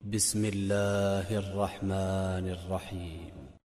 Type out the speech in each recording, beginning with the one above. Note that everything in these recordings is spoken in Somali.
بسم الله الرحمن الرحيم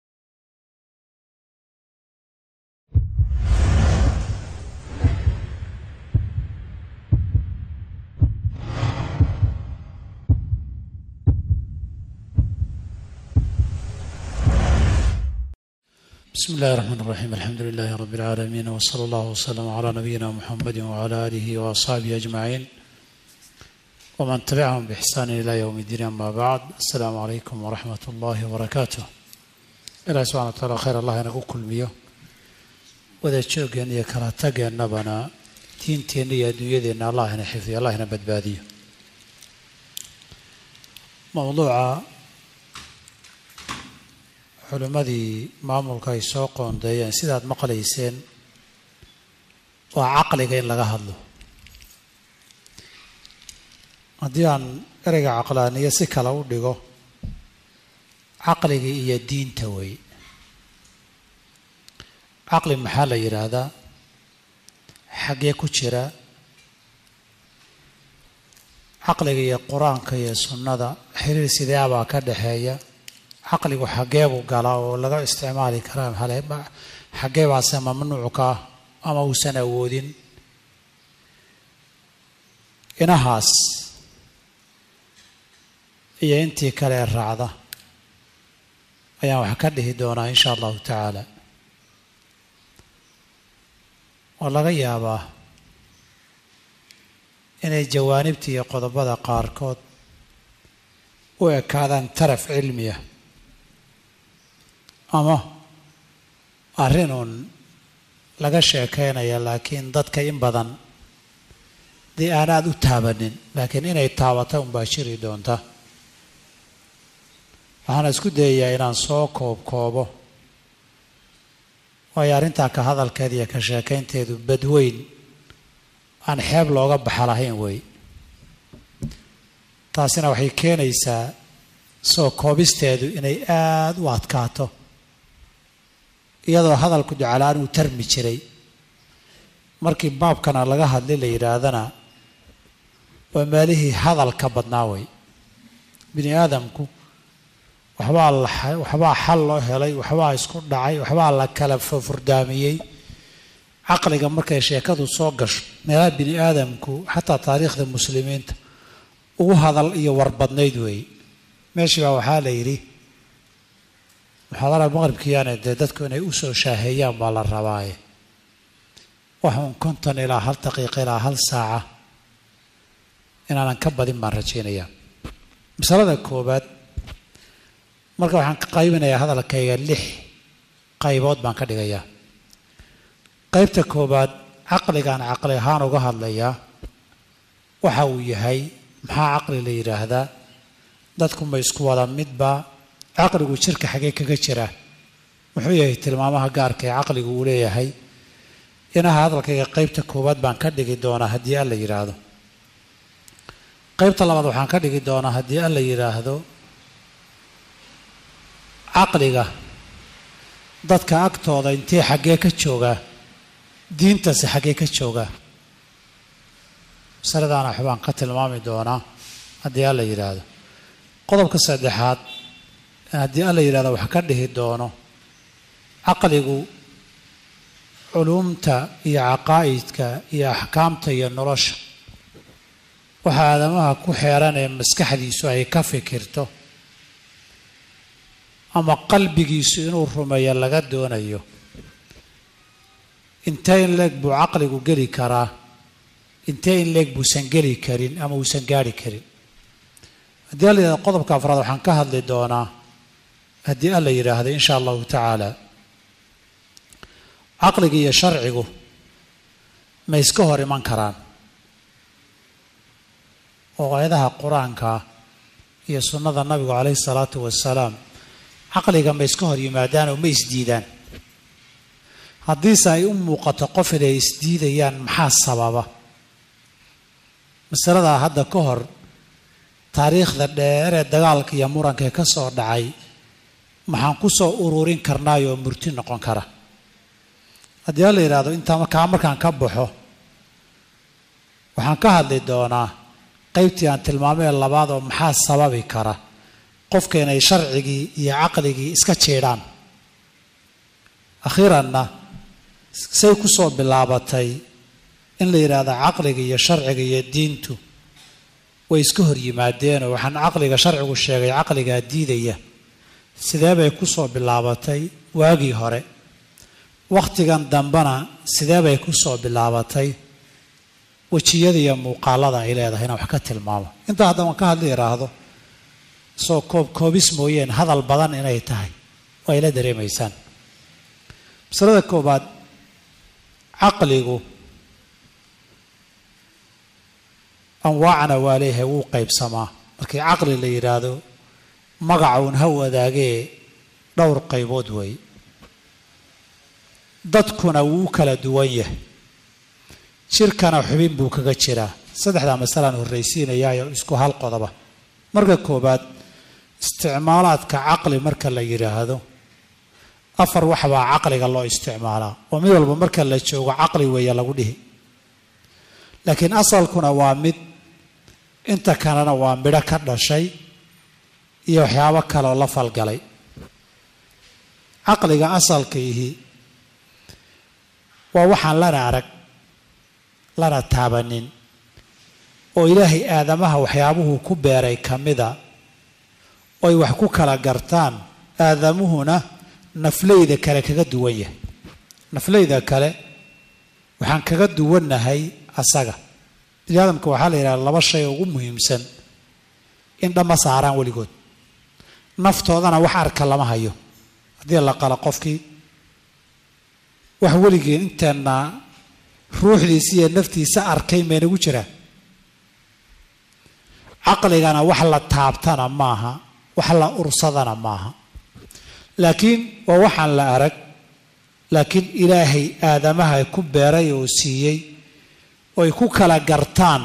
بسم الله الرحمن الرحيم الحمد لله رب العالمين وصلى الله وسلم على نبينا محمد وعلى آله وأصحابه أجمعين ومن تبعهم بإحسان إلى يوم الدين أما بعد السلام عليكم ورحمة الله وبركاته إلهي سبحانه وتعالى خير الله inagu kulmiyo wada joogeen iyo kala tageennabana diinteenna iyo adduunyadeenna allah ina xifdiyo allah ina badbaadiyo mowduuca culimmadii maamulka ay soo qoondeeyeen sidaad maqlayseen waa caqliga in laga hadlo haddii aan ereyga caqlaaniyo si kale u dhigo caqliga iyo diinta wey caqli maxaa la yidhaahdaa xaggee ku jira caqliga iyo qur-aanka iyo sunnada xiriir sideabaa ka dhexeeya caqligu xaggeebuu galaa oo laga isticmaali karaa xaggee baase mamnuucka ah ama uusan awoodin inahaas iyo intii kale ee raacda ayaan wax ka dhihi doonaa insha allahu tacaala oo laga yaabaa inay jawaanibta iyo qodobada qaarkood u ekaadaan taraf cilmiya ama arrinuun laga sheekeynaya laakiin dadka in badan dee aan aada u taabanin laakiin inay taabata unbaa jiri doonta waxaana isku dayayaa inaan soo koob koobo waayo arrintaa ka hadalkeeda iyo ka sheekaynteedu badweyn aan xeeb looga baxa lahayn wey taasina waxay keenaysaa soo koobisteedu inay aada u adkaato iyadoo hadalku ducalaan uu tarmi jiray markii baabkana laga hadlay la yidhaahdana waa meelihii hadalka badnaa wey bini aadamku waxbaa la waxbaa xal loo helay waxbaa isku dhacay waxbaa la kala furdaamiyey caqliga markay sheekadu soo gasho meelaha bini aadamku xataa taariikhda muslimiinta ugu hadal iyo warbadnayd weeye meeshii baa waxaa la yidhi muxaadara maqribkiiyaane dee dadku inay usoo shaaheeyaan baa la rabaaye waxuun konton ilaa hal daqiiqa ilaa hal saaca inaanan ka badin baan rajaynayaa masalada koowaad marka waxaan ka qaybinayaa hadalkayga lix qaybood baan ka dhigayaa qaybta koowaad caqligaan caqli ahaan uga hadlayaa waxa uu yahay maxaa caqli la yidhaahdaa dadku ma isku wada midba caqligu jirka xagee kaga jira muxuu yahay tilmaamaha gaarka ee caqligu uu leeyahay inaha hadalkayga qaybta koowaad baan ka dhigi doonaa haddii alla yidhaahdo qaybta labaad waxaan ka dhigi doonaa haddii alla yidhaahdo caqliga dadka agtooda intee xaggee ka joogaa diintase xaggee ka joogaa masaladaana waxbaan ka tilmaami doonaa haddii alla yidhaahdo qodobka saddexaad haddii alla yidhahdo wax ka dhihi doono caqligu culuumta iyo caqaa'idka iyo axkaamta iyo nolosha waxa aadamaha ku xeeran ee maskaxdiisu ay ka fikirto ama qalbigiisu inuu rumeeyo laga doonayo intee in leeg buu caqligu geli karaa intee in leeg buusan geli karin ama uusan gaari karin haddii alla yidhahdo qodobka afraad waxaan ka hadli doonaa haddii alla yidhaahdo insha allahu tacaala caqliga iyo sharcigu ma iska hor iman karaan oo aayadaha qur-aanka iyo sunnada nabigu calayhi salaatu wasalaam caqliga ma iska hor yimaadaan oo ma isdiidaan haddiise ay u muuqato qof inay isdiidayaan maxaa sababa masaladaa hadda ka hor taariikhda dheer ee dagaalka iyo muranka ee ka soo dhacay maxaan ku soo ururin karnaayoo murti noqon kara haddii la yidhaahdo intaa markaa markaan ka baxo waxaan ka hadli doonaa qaybtii aan tilmaamee labaad oo maxaa sababi kara qofka inay sharcigii iyo caqligii iska jeedhaan akhiiranna say ku soo bilaabatay in la yidhaahdo caqliga iyo sharciga iyo diintu way iska hor yimaadeenoo waxaan caqliga sharcigu sheegay caqligaa diidaya sidee bay ku soo bilaabatay waagii hore wakhtigan dambena sidee bay ku soo bilaabatay wejiyada iyo muuqaalada ay leedahay inaan wax ka tilmaamo intaa haddaan ka hadli idhaahdo soo koob koobis mooyeen hadal badan inay tahay waa ila dareemaysaan masalada koobaad caqligu anwaacna waa leeyahay wuu qaybsamaa markii caqli la yidhaahdo magacuun ha wadaagee dhowr qaybood weeye dadkuna wuu u kala duwan yahay jirkana xubin buu kaga jiraa saddexdaa masalaan horraysiinayaayo isku hal qodoba marka koobaad isticmaalaadka caqli marka la yidhaahdo afar waxbaa caqliga loo isticmaalaa oo mid walba marka la joogo caqli weeye lagu dhihi laakiin asalkuna waa mid inta kalena waa midho ka dhashay iyo waxyaabo kaleoo la falgalay caqliga asalkaihi waa waxaan lana arag lana taabanin oo ilaahay aadamaha waxyaabuhuu ku beeray ka mida oo ay wax ku kala gartaan aadamuhuna nafleyda kale kaga duwan yahay nafleyda kale waxaan kaga duwannahay asaga bini aadamka waxaa la yidhaha laba shay oo ugu muhiimsan in dhamma saaraan weligood naftoodana wax arka lama hayo haddii la qalo qofkii wax weligeen inteenna ruuxdiisa iyo naftiisa arkay maynagu jiraa caqligana wax la taabtana maaha wax la ursadana maaha laakiin waa waxaan la arag laakiin ilaahay aadamaha ku beeray oo siiyey oo ay ku kala gartaan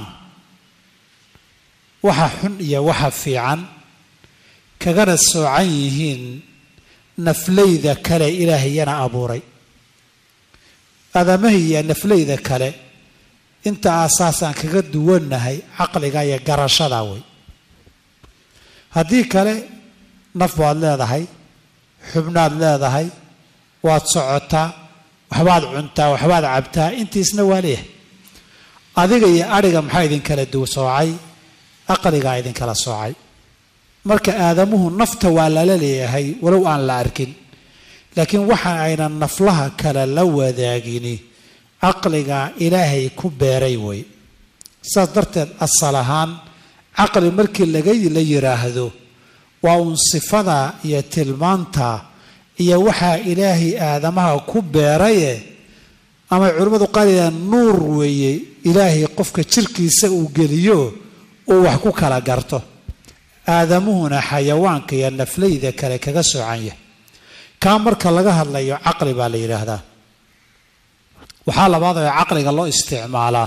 waxa xun iyo waxa fiican kagana soocan yihiin nafleyda kale ilaahayana abuuray aadamaha iyo nafleyda kale inta aasaasaan kaga duwannahay caqliga iyo garashada wey haddii kale naf baad leedahay xubnaad leedahay waad socotaa waxbaad cuntaa waxbaad cabtaa intiisna waa leeyahay adiga iyo adhiga maxaa idinkala du soocay aqligaa idinkala soocay marka aadamuhu nafta waa lala leeyahay walow aan la arkin laakiin waxa aynan naflaha kale la wadaagini caqliga ilaahay ku beeray wey saas darteed asal ahaan caqli markii laga la yidhaahdo waa uun sifada iyo tilmaanta iyo waxaa ilaahay aadamaha ku beeraye ama culimmadu qaaliya nuur weeye ilaahay qofka jirkiisa uu geliyo uu wax ku kala garto aadamuhuna xayawaanka iyo nafleyda kale kaga soocan yahay kaa marka laga hadlayo caqli baa la yidhaahdaa waxaa labaad oo caqliga loo isticmaalaa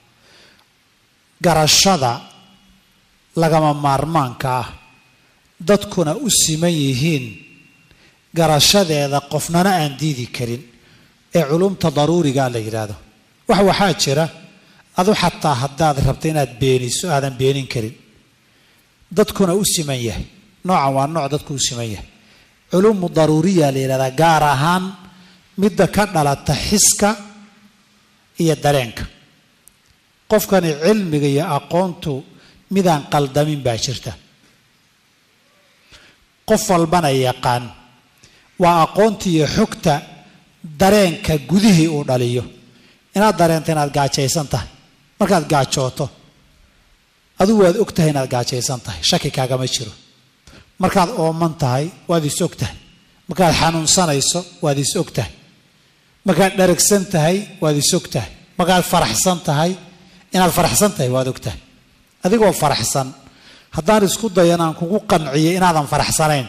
garashada lagama maarmaanka ah dadkuna u siman yihiin garashadeeda qofnana aan diidi karin ee culumta daruurigaa la yidhaahdo wax waxaa jira adu xataa haddaad rabto inaad beeniso aadan beenin karin dadkuna u siman yahay noocan waa nooc dadku u siman yahay culumu daruuriya la yidhahdaa gaar ahaan midda ka dhalata xiska iyo dareenka qofkani cilmiga iyo aqoontu midaan qaldamin baa jirta qof walbana yaqaan waa aqoonta iyo xogta dareenka gudihii uu dhaliyo inaad dareento inaad gaajaysan tahay markaad gaajooto adigu waad og tahay inaad gaajaysan tahay shaki kaagama jiro markaad ooman tahay waad is og tahay markaad xanuunsanayso waad is og tahay markaad dharagsan tahay waad is og tahay markaad faraxsan tahay inaad faraxsan tahay waad og tahay adigoo faraxsan haddaan isku dayo inaan kugu qanciyo inaadan faraxsanayn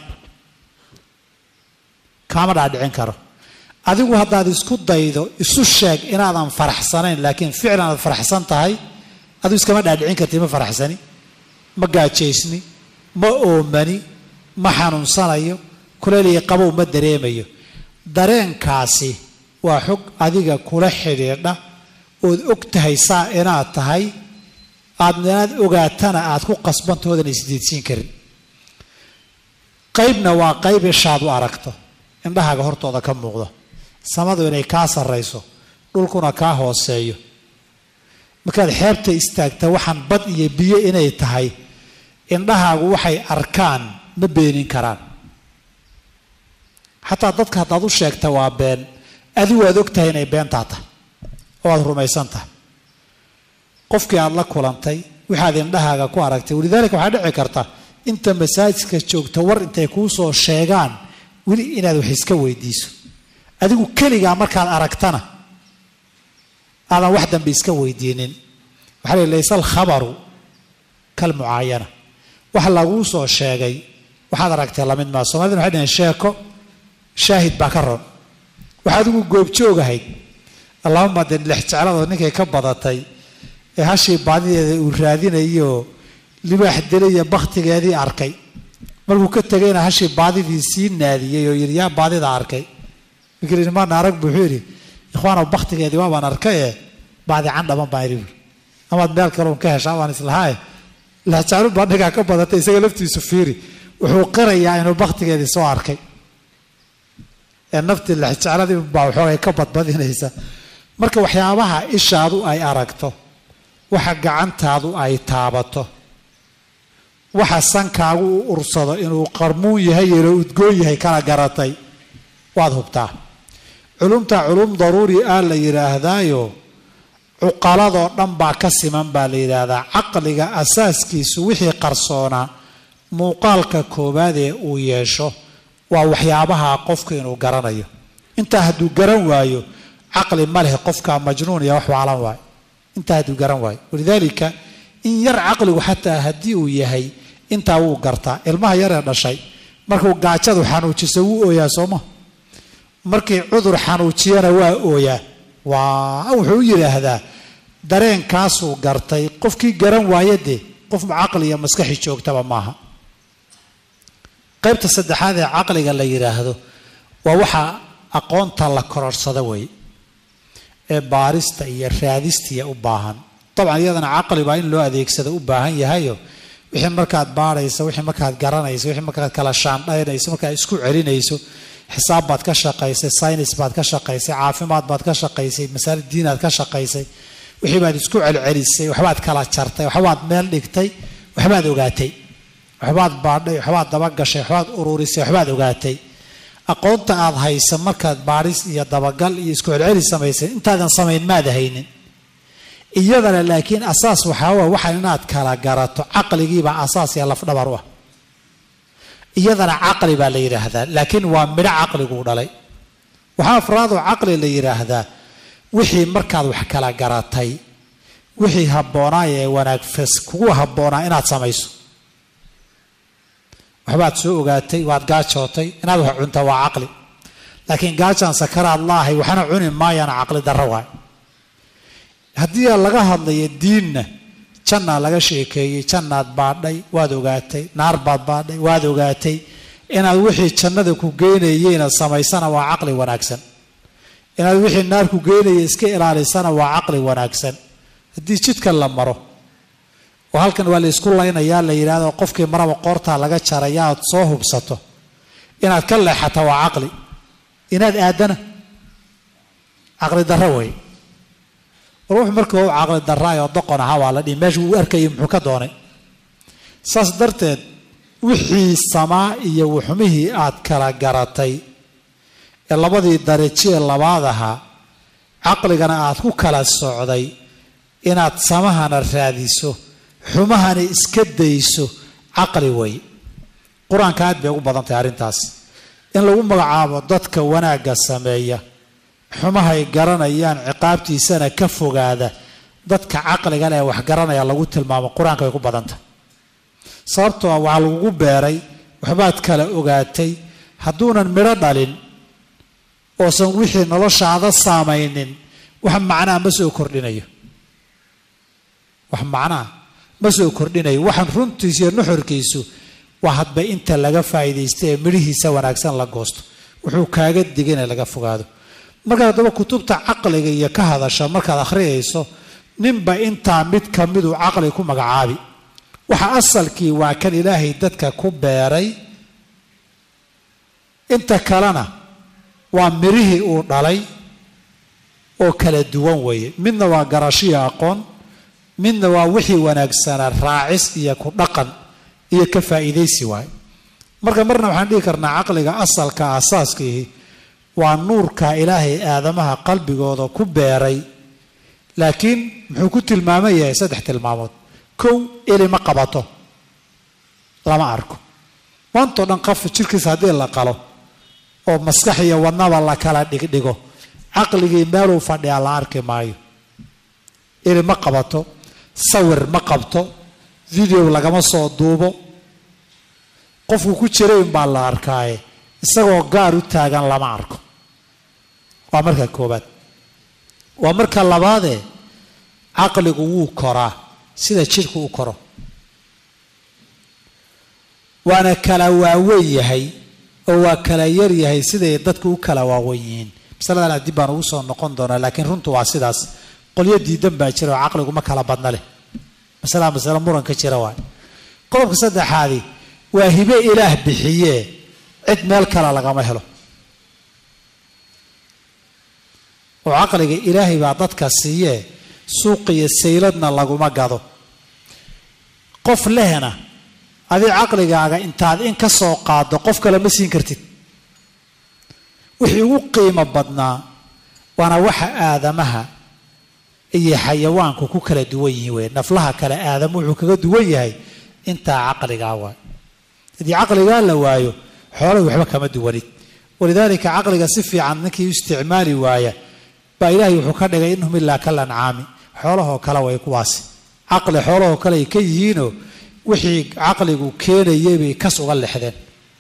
kaama dhaadhicin karo adigu haddaad isku daydo isu sheeg inaadan faraxsanayn laakiin ficlan aad faraxsan tahay adigu iskama dhaadhicin karti ma faraxsani ma gaajaysni ma oomani ma xanuunsanayo kuleeliya qabow ma dareemayo dareenkaasi waa xog adiga kula xidhiidha ood og tahay saa inaad tahay aadna inaad ogaatana aad ku qasbantoodan isdiidsiin karin qaybna waa qayb ishaad u aragto indhahaaga hortooda ka muuqdo samadu inay kaa sarrayso dhulkuna kaa hooseeyo markaad xeebta istaagta waxaan bad iyo biyo inay tahay indhahaagu waxay arkaan ma beenin karaan xataa dadka haddaad u sheegta waa been adigu aad og tahay inay beentaa tahay oo aad rumaysan tahay qofkii aada la kulantay waxaad indhahaaga ku aragtay walidaalika waxaa dhici karta inta masaajidka joogta war intay kuu soo sheegaan weli inaad wax iska weydiiso adigu keligaa markaad aragtana aadan wax dambe iska weydiinin waxaa la laysa alkhabaru kalmucaayana wax laguu soo sheegay waxaad aragtay lamid maa somaliduna waxay dhaheen sheeko shaahid baa ka ron waxaa adigu goobjoogahayd allahuma dee lex jecladoo ninkay ka badatay ee hashii baadideeda uu raadinayoo libaax dilaya bakhtigeedii arkay markuu ka tegayna hashii baadidii sii naadiyey oo yidhi yaa baadida arkay markiimaan arag bu wuxuu yidhi ikhwaanow bakhtigeedii waabaan arkaye baadi candhaban baan idhi buuri amaad meel kaleun ka heshaa waan islahaaye lexjeclu baa dhigaa ka badatay isaga laftiisu fiiri wuxuu qirayaa inuu bakhtigeedii soo arkay ee naftii lexjecladii baa waxoogay ka badbadinaysa marka waxyaabaha ishaadu ay aragto waxa gacantaadu ay taabato waxa sankaagu u ursado inuu qarmuun yahay yelo udgoon yahay kala garatay waad hubtaa culumta culum daruuri ah la yidhaahdaayo cuqaladoo dhan baa ka siman baa la yidhaahdaa caqliga asaaskiisu wixii qarsoonaa muuqaalka koowaad ee uu yeesho waa waxyaabaha qofku inuu garanayo intaa hadduu garan waayo caqli ma leh qofka majnuun iyo wax waalan waayo intaa hadduu garan waayo walidaalika in yar caqligu xataa haddii uu yahay intaa wuu gartaa ilmaha yaree dhashay markuu gaajadu xanuujiso wuu ooyaa sooma markii cudur xanuujiyana waa ooyaa waa wuxuu u yidhaahdaa dareenkaasuu gartay qofkii garan waaye dee qof caqli iyo maskaxi joogtaba maaha qaybta saddexaad ee caqliga la yidhaahdo waa waxa aqoonta la kororsada weeye ee baarista iyo raadistiya u baahan dabcan iyadana caqli baa in loo adeegsado u baahan yahayo wixii markaad baarayso wixii markaad garanayso wixii markaad kala shaandhaynayso markaad isku celinayso xisaab baad ka shaqaysay saynis baad ka shaqaysay caafimaad baad ka shaqaysay masaali diinaad ka shaqaysay wixii baad isku celcelisay waxbaad kala jartay waxbaad meel dhigtay waxbaad ogaatay waxbaad baadhay waxbaad dabagashay waxbaad ururisay waxbaad ogaatay aqoonta aad haysa markaad baadhis iyo dabagal iyo isku celcelis samaysay intaadan samayn maad haynin iyadana laakiin asaas waxaa waa waxaan inaad kala garato caqligiibaa asaas iyo lafdhabar u ah iyadana caqli baa la yidhaahdaa laakiin waa midho caqliguu dhalay waxaa afraadoo caqli la yidhaahdaa wixii markaad wax kala garatay wixii habboonaay ee wanaagfas kugu habboonaa inaad samayso waxbaad soo ogaatay waad gaajootay inaad wax cunta waa caqli laakiin gaajaan sakaraad laahay waxna cuni maayana caqli darro waay haddii laga hadlayo diinna jannaa laga sheekeeyey jannaad baadhay waad ogaatay naar baad baadhay waad ogaatay inaad wixii jannada ku geynayeyna samaysana waa caqli wanaagsan inaad wixii naar ku geynaya iska ilaalisana waa caqli wanaagsan haddii jidka la maro oo halkan waa la isku laynayaa la yidhahdo qofkii maraba qoortaa laga jaraya aad soo hubsato inaad ka leexata waa caqli inaad aadana caqli darro wey war wuxuu markii u caqli darraay oo doqon ahaa waa la dhihi meesha uu arkayay muxuu ka doonay saas darteed wixii samaa iyo wuxumihii aad kala garatay ee labadii darajee labaad ahaa caqligana aad ku kala socday inaad samahana raadiso xumahana iska dayso caqli wey qur-aanka aad bay ugu badan tahay arrintaas in lagu magacaabo dadka wanaagga sameeya xumahay garanayaan ciqaabtiisana ka fogaada dadka caqliga leh wax garanaya lagu tilmaamo qur-aanka way ku badan tahay sababtoo ah waxaa lagugu beeray waxbaad kala ogaatay hadduunan midho dhalin oosan wixii noloshaada saamaynin wax macnaa ma soo kordhinayo wax macnaa ma soo kordhinayo waxaan runtiisa iyo nuxurkiisu waa hadba inta laga faa'iidaysta ee midhihiisa wanaagsan la goosto wuxuu kaaga digin ee laga fogaado markaad haddaba kutubta caqliga iyo ka hadasha markaad akhriyayso ninba intaa mid ka miduu caqli ku magacaabi waxa asalkii waa kan ilaahay dadka ku beeray inta kalena waa mirihii uu dhalay oo kala duwan weeye midna waa garashiyo aqoon midna waa wixii wanaagsanaa raacis iyo ku dhaqan iyo ka faa'iidaysi waaye marka marna waxaan dhihi karnaa caqliga asalka asaaskiihi waa nuurka ilaahay aadamaha qalbigooda ku beeray laakiin muxuu ku tilmaaman yahay saddex tilmaamood kow eli ma qabato lama arko maantao dhan qaf jirkiisa haddii la qalo oo maskax iyo wadnaba la kala dhigdhigo caqligii meeluu fadhiyaa la arki maayo eli ma qabato sawir ma qabto video lagama soo duubo qofku ku jirayn baa la arkaaye isagoo gaar u taagan lama arko waa marka koobaad waa marka labaadee caqligu wuu koraa sida jidhku u koro waana kala waaweyn yahay oo waa kala yar yahay siday dadku u kala waaweyn yihiin masaladan dib baan ugu soo noqon doonaa laakiin runtu waa sidaas qolyo diidan baa jira oo caqligu ma kala badna leh masalaa masale muran ka jira waay qodobka saddexaadi waa hibe ilaah bixiyee cid meel kale lagama helo oo caqliga ilaahay baa dadka siiyee suuqiyo sayladna laguma gado qof lehna adii caqligaaga intaad in ka soo qaado qof kale ma siin kartid wixii ugu qiimo badnaa waana waxa aadamaha iyo xayawaanku ku kala duwan yihiin wey naflaha kale aadam wuxuu kaga duwan yahay intaa caqligaa waay haddii caqligaa la waayo xoolay waxba kama duwanid walidaalika caqliga si fiican ninkii u isticmaali waaya baa ilaahay wuxuu ka dhigay inhum ilaa kal ancaami xoolahoo kale way kuwaasi caqli xoolahoo kale ay ka yihiinoo wixii caqligu keenayay bay kas uga lexdeen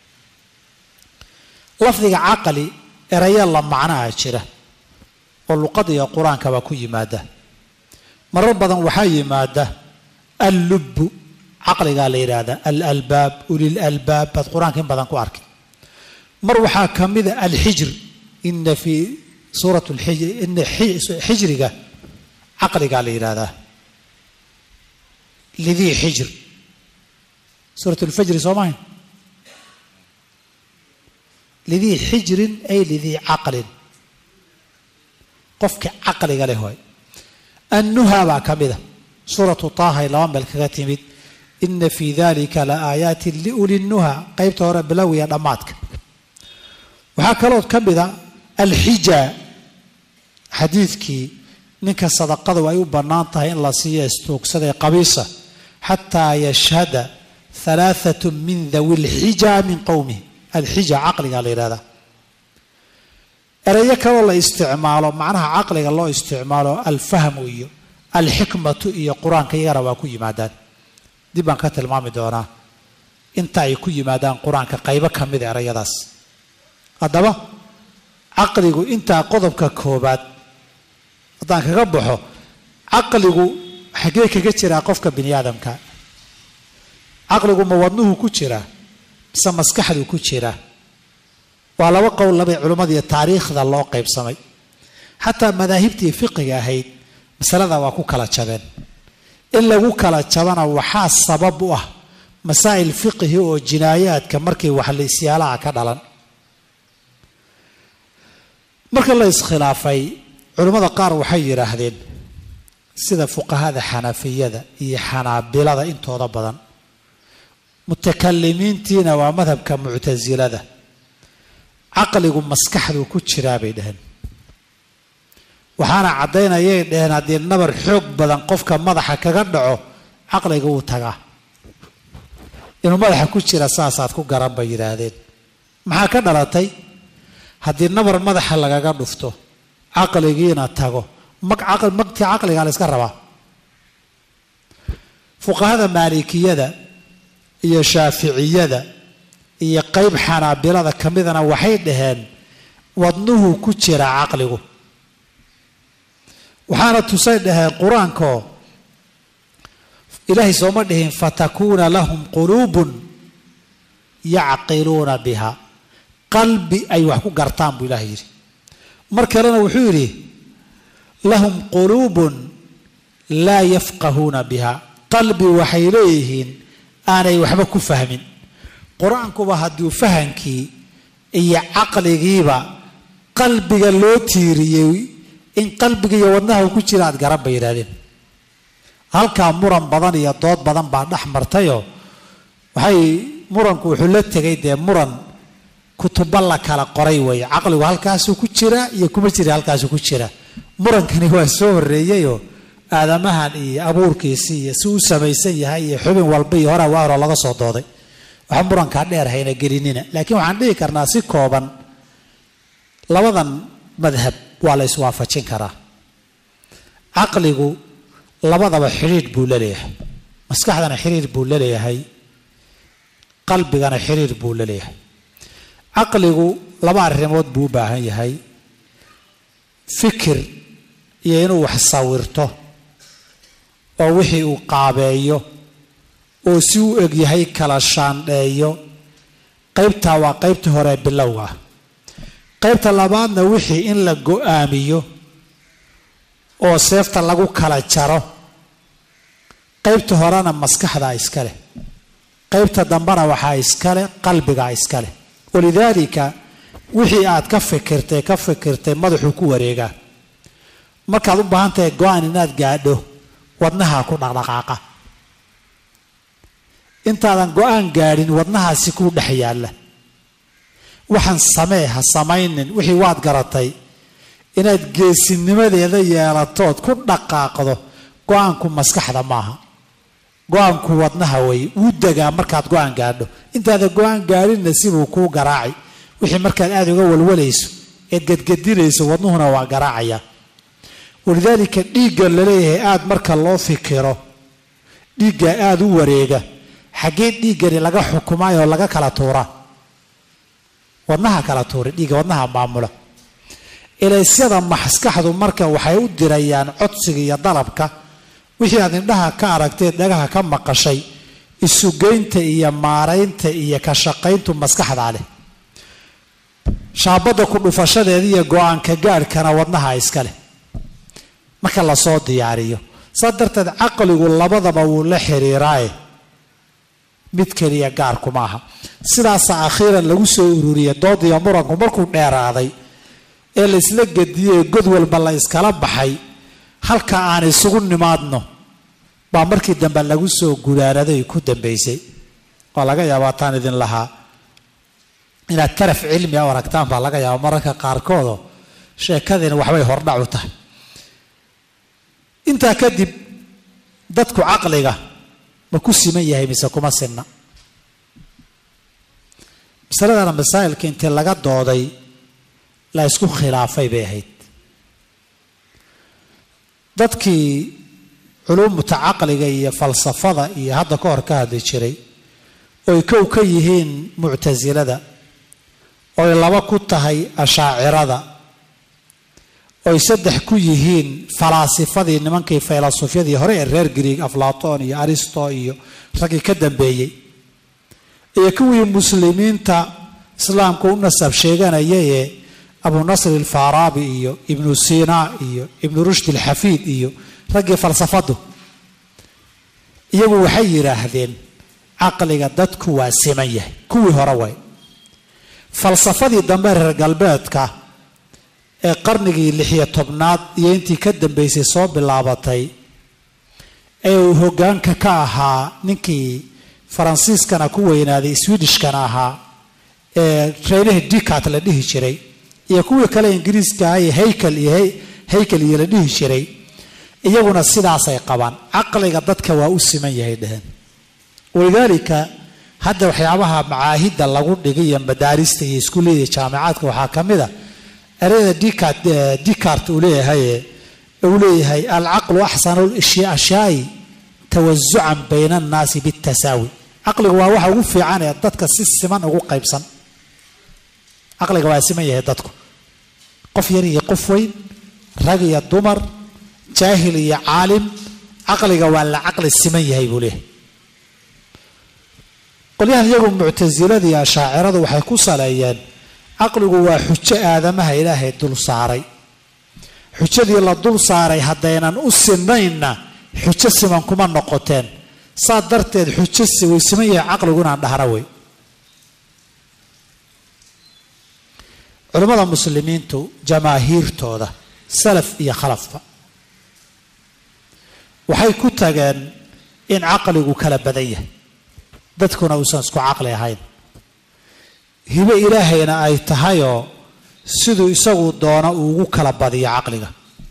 lafdiga caqli erayo la macnaha jira oo luqada iyo qur-aankaba ku yimaada marar badan waxaa yimaada allubbu caqligaa la yidhaahdaa alalbaab ulil albaab baad qur-aanka in badan ku arkay mar waxaa ka mida alxijr ina fii suurat ina xijriga caqligaa la yidhaahdaa lidii xijr suurat lfajri soo mahay lidii xijrin ay lidii caqlin qofka caqliga leh waay annuha baa ka mida suuratu taahay laba meel kaga timid ina fii dalika la aayaatin liuli nnuha qeybta hore bilowiya dhammaadka waxaa kalood ka mida alxija xadiidkii ninka sadaqadu ay u bannaan tahay in la siiyo istuugsaday qabiisa xataa yashhada halaathatu min dawi lxija min qowmihi alxija caqligaa la yidhahdaa erayo kaloo la isticmaalo macnaha caqliga loo isticmaalo alfahmu iyo alxikmatu iyo qur-aanka iyagana waa ku yimaadaan dib baan ka tilmaami doonaa inta ay ku yimaadaan qur-aanka qaybo ka mida erayadaas haddaba caqligu intaa qodobka koobaad haddaan kaga baxo caqligu xaggee kaga jiraa qofka bini aadamka caqligu ma wadnuhu ku jiraa mise maskaxdu ku jiraa waa laba qowl labay culimmadiiyo taariikhda loo qaybsamay xataa madaahibtii fiqiga ahayd masalada waa ku kala jabeen in lagu kala jabana waxaa sabab u ah masaa'il fiqihi oo jinaayaadka markii waxlaisyaalaha ka dhalan marka la iskhilaafay culimmada qaar waxay yidhaahdeen sida fuqahada xanafiyada iyo xanaabilada intooda badan mutakalimiintiina waa madhabka muctasilada caqligu maskaxdu ku jiraa bay dhaheen waxaana caddaynayay dhaheen haddii nabar xoog badan qofka madaxa kaga dhaco caqliga wuu tagaa inuu madaxa ku jira saasaad ku garan bay yidhaahdeen maxaa ka dhalatay haddii nabar madaxa lagaga dhufto caqligiina tago magtii caqligaa la yska rabaa fuqahada maalikiyada iyo shaaficiyada iyo qeyb xanaabilada ka midana waxay dhaheen wadnuhu ku jira caqligu waxaana tusay dhaheen qur-aankoo ilaahay sooma dhihin fatakuuna lahum quluubun yacqiluuna biha qalbi ay wax ku gartaan buu ilahay yidhi mar kalena wuxuu yidhi lahum quluubun laa yafqahuuna biha qalbi waxay leeyihiin aanay waxba ku fahmin qur-aankuba hadduu fahankii iyo caqligiiba qalbiga loo tiiriyey in qalbiga iyo wadnaha uu ku jira aad garan bay yidhahdeen halkaa muran badan iyo dood badan baa dhex martayoo waxay muranku wuxuu la tegay dee muran kutuba la kala qoray weeye caqligu halkaasuu ku jira iyo kuma jira halkaasuu ku jira murankani waa soo horreeyeyoo aadamahan iyo abuurkiisii iyo si u samaysan yahay iyo xubin walba iyo hora waa horo laga soo dooday waxa murankaa dheer hayna gelinina laakiin waxaan dhihi karnaa si kooban labadan madhab waa la iswaafajin karaa caqligu labadaba xidhiidh buu la leeyahay maskaxdana xiriir buu la leeyahay qalbigana xiriir buu la leeyahay caqligu laba arrimood buu u baahan yahay fikir iyo inuu wax sawirto oo wixii uu qaabeeyo oo si u egyahay kala shaandheeyo qaybtaa waa qaybtii hore bilowga ah qaybta labaadna wixii in la go-aamiyo oo seefta lagu kala jaro qaybta horena maskaxdaa iska leh qaybta dambena waxaa iskale qalbigaa iska leh walidaalika wixii aad ka fikirtay ka fikirtay madaxuu ku wareegaa markaad u baahan tahay go-aan inaad gaadho wadnahaa ku dhaqdhaqaaqa intaadan go-aan gaadhin wadnahaasi kuu dhex yaalla waxaan samee ha samaynin wixii waad garatay inaad geesinimadeeda yeelatood ku dhaqaaqdo go-aanku maskaxda maaha go-aanku wadnaha wey wuu degaa markaad go-aan gaadho intaada go-aan gaadhinna sibuu kuu garaaci wixii markaad aada uga walwalayso eed gedgedinayso wadnuhuna waa garaacaya walidaalika dhiigga laleeyahay aada marka loo fikiro dhiigga aada u wareega xaggee dhiiggani laga xukumaayoo laga kala tuuraa wadnaha kala tuura dhiigga wadnaha maamula elaysyada maskaxdu marka waxay u dirayaan codsiga iyo dalabka wixii aad indhaha ka aragteed dhagaha ka maqashay isugeynta iyo maaraynta iyo ka shaqayntu maskaxdaa leh shaabadda ku dhufashadeeda iyo go-aanka gaadhkana wadnaha iska leh marka lasoo diyaariyo saa darteed caqligu labadaba wuu la xiriiraaye mid keliya gaarkuma aha sidaasa akhiiran lagu soo ururiyay doodiyo muranku markuu dheeraaday ee la isla gediyey god walba la iskala baxay halka aan isugu nimaadno baa markii dambe lagu soo gudaanaday ku dambaysay oo laga yaabaa taan idin lahaa inaad taraf cilmi a aragtaan baa laga yaaba mararka qaarkoodoo sheekadiina waxbay hordhac u tahay intaa kadib dadku caqliga ma ku siman yahay mise kuma sinna masaladana masaa'ilka intii laga dooday la isku khilaafay bay ahayd dadkii culuumuta caqliga iyo falsafada iyo hadda ka hor ka hadli jiray oy kow ka yihiin muctasilada oy laba ku tahay ashaacirada oy saddex ku yihiin falaasifadii nimankii faylasufyadii hore ee reer griig aflaton iyo aristo iyo raggii ka dambeeyey iyo kuwii muslimiinta islaamka u nasab sheeganayayee abu nasr alfaaraabi iyo ibnu sina iyo ibnu rushd alxafiid iyo raggii falsafadu iyagu waxay yidhaahdeen caqliga dadku waa siman yahay kuwii hore way falsafadii dambe reer galbeedka ee qarnigii lixiyo tobnaad iyo intii ka dambeysay soo bilaabatay ee uu hoggaanka ka ahaa ninkii faransiiskana ku weynaaday swedishkana ahaa ee reelihii dicat la dhihi jiray iyo kuwii kale ingiriiska ah iyo haykel iyo haykel iyo la dhihi jiray iyaguna sidaasay qabaan caqliga dadka waa u siman yahay dheheen walidaalika hadda waxyaabaha macaahidda lagu dhigay iyo madaarista iyo iskuullada jaamicaadka waxaa ka mid a ereyada dicat dicart uu leeyahay uu leeyahay alcaqlu axsanu ashyaai tawasucan bayna annaasi bitasaawi caqliga waa waxa ugu fiican ee dadka si siman ugu qaybsan caqliga waa siman yahay dadku qof yar iyo qof weyn rag iyo dumar jaahil iyo caalim caqliga waa la caqli siman yahay buu leeyahay qolyahan iyagu muctasilada iyo ashaaciradu waxay ku saleeyeen caqligu waa xujo aadamaha ilaahay dul saaray xujadii la dul saaray haddaynan u sinaynna xujo siman kuma noqoteen saa darteed xujo si way siman yahay caqligu inaan dhahna wey culimmada muslimiintu jamaahiirtooda salaf iyo khalafba waxay ku tageen in caqligu kala badan yahay dadkuna uusan isku caqli ahayn hibo ilaahayna ay tahayoo siduu isagu doono uu ugu kala badiyo caqliga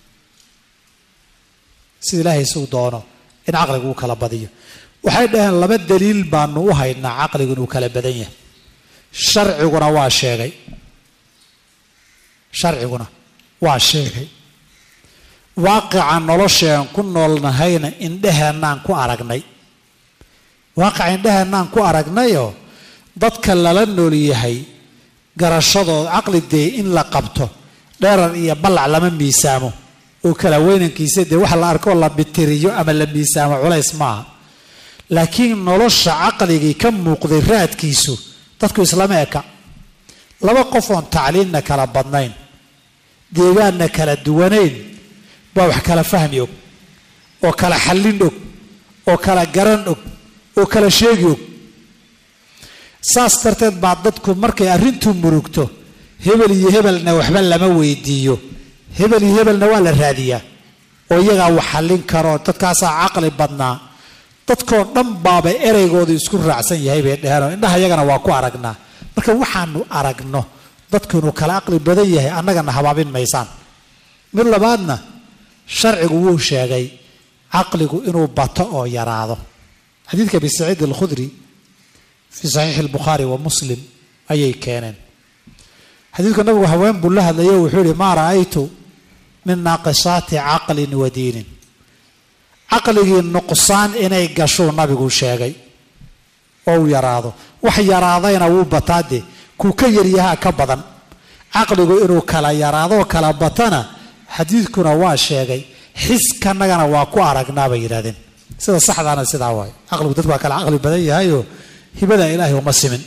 sida ilaahay isagu doono in caqliga uu kala badiyo waxay dhaheen laba daliil baanu u haynaa caqligu inuu kala badan yahay sharciguna waa sheegay sharciguna waa sheegay waaqica nolosheen ku noolnahayna indheheennaan ku aragnay waaqica indheheennaan ku aragnayoo dadka lala nool yahay garashadooda caqli dee in la qabto dheerar iyo ballac lama miisaamo oo kala weynankiisa dee wax la arkoo la bitiriyo ama la miisaamo culays maaha laakiin nolosha caqligii ka muuqday raadkiisu dadku islama eka laba qof oon tacliinna kala badnayn deegaanna kala duwanayn baa wax kala fahmi og oo kala xallin og oo kala garan og oo kala sheegi og saas darteed baa dadku markay arrintu murugto hebel iyo hebelna waxba lama weydiiyo hebel iyo hebelna waa la raadiyaa oo iyagaa wax xallin karo dadkaasaa caqli badnaa dadkoo dhan baaba ereygooda isku raacsan yahay bay dheheenoo indhaha iyagana waa ku aragnaa marka waxaanu aragno dadku inuu kala caqli badan yahay annagana habaabin maysaan mid labaadna sharcigu wuu sheegay caqligu inuu bato oo yaraado xadiidka abi saciid alkhudri fii saxiixi albukhaari wa muslim ayay keeneen xadiidku nabigu haween buu la hadlayo wuxuu yihi maa ra'aytu min naaqisaati caqlin wa diinin caqligii nuqsaan inay gashuu nabigu sheegay oo uu yaraado wax yaraadayna wuu bataa dee kuu ka yaryahaa ka badan caqligu inuu kala yaraadoo kala batana xadiidkuna waa sheegay xiskanagana waa ku aragnaa bay yidhahdeen sida saxdaana sidaa waayo caqligu dad waa kala caqli badan yahayoo hibada ilaahay uma simin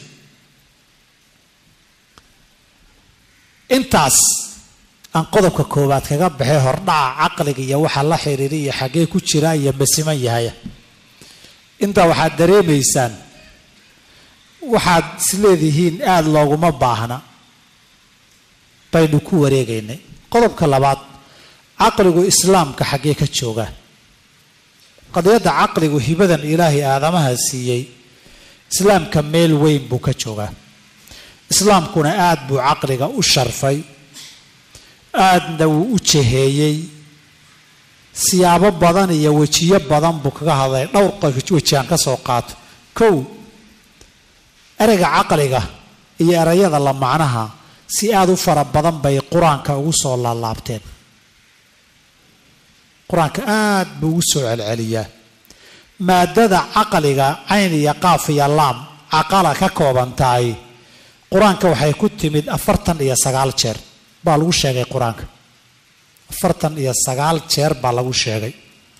intaas aan qodobka koowaad kaga baxay hordhaca caqliga iyo waxa la xiriira iyo xaggee ku jira iyo masiman yahaya intaa waxaad dareemaysaan waxaad isleedihiin aada looguma baahna baynu ku wareegaynay qodobka labaad caqligu islaamka xaggee ka joogaa qadiyadda caqligu hibadan ilaahay aadamaha siiyey islaamka meel weyn buu ka joogaa islaamkuna aada buu caqliga u sharfay aadna wuu u jaheeyey siyaabo badan iyo wejiyo badan buu kaga hadlay dhowr weji aan ka soo qaato kow ereyga caqliga iyo erayada la macnaha si aada u fara badan bay qur-aanka ugu soo laalaabteen qur-aanka aada buu ugu soo celceliyaa maadada caqliga cayn iyo qaaf iyo laam caqala ka kooban tahay qur-aanka waxay ku timid afartan iyo sagaal jeer baa lagu sheegay qur-aanka afartan iyo sagaal jeer baa lagu sheegay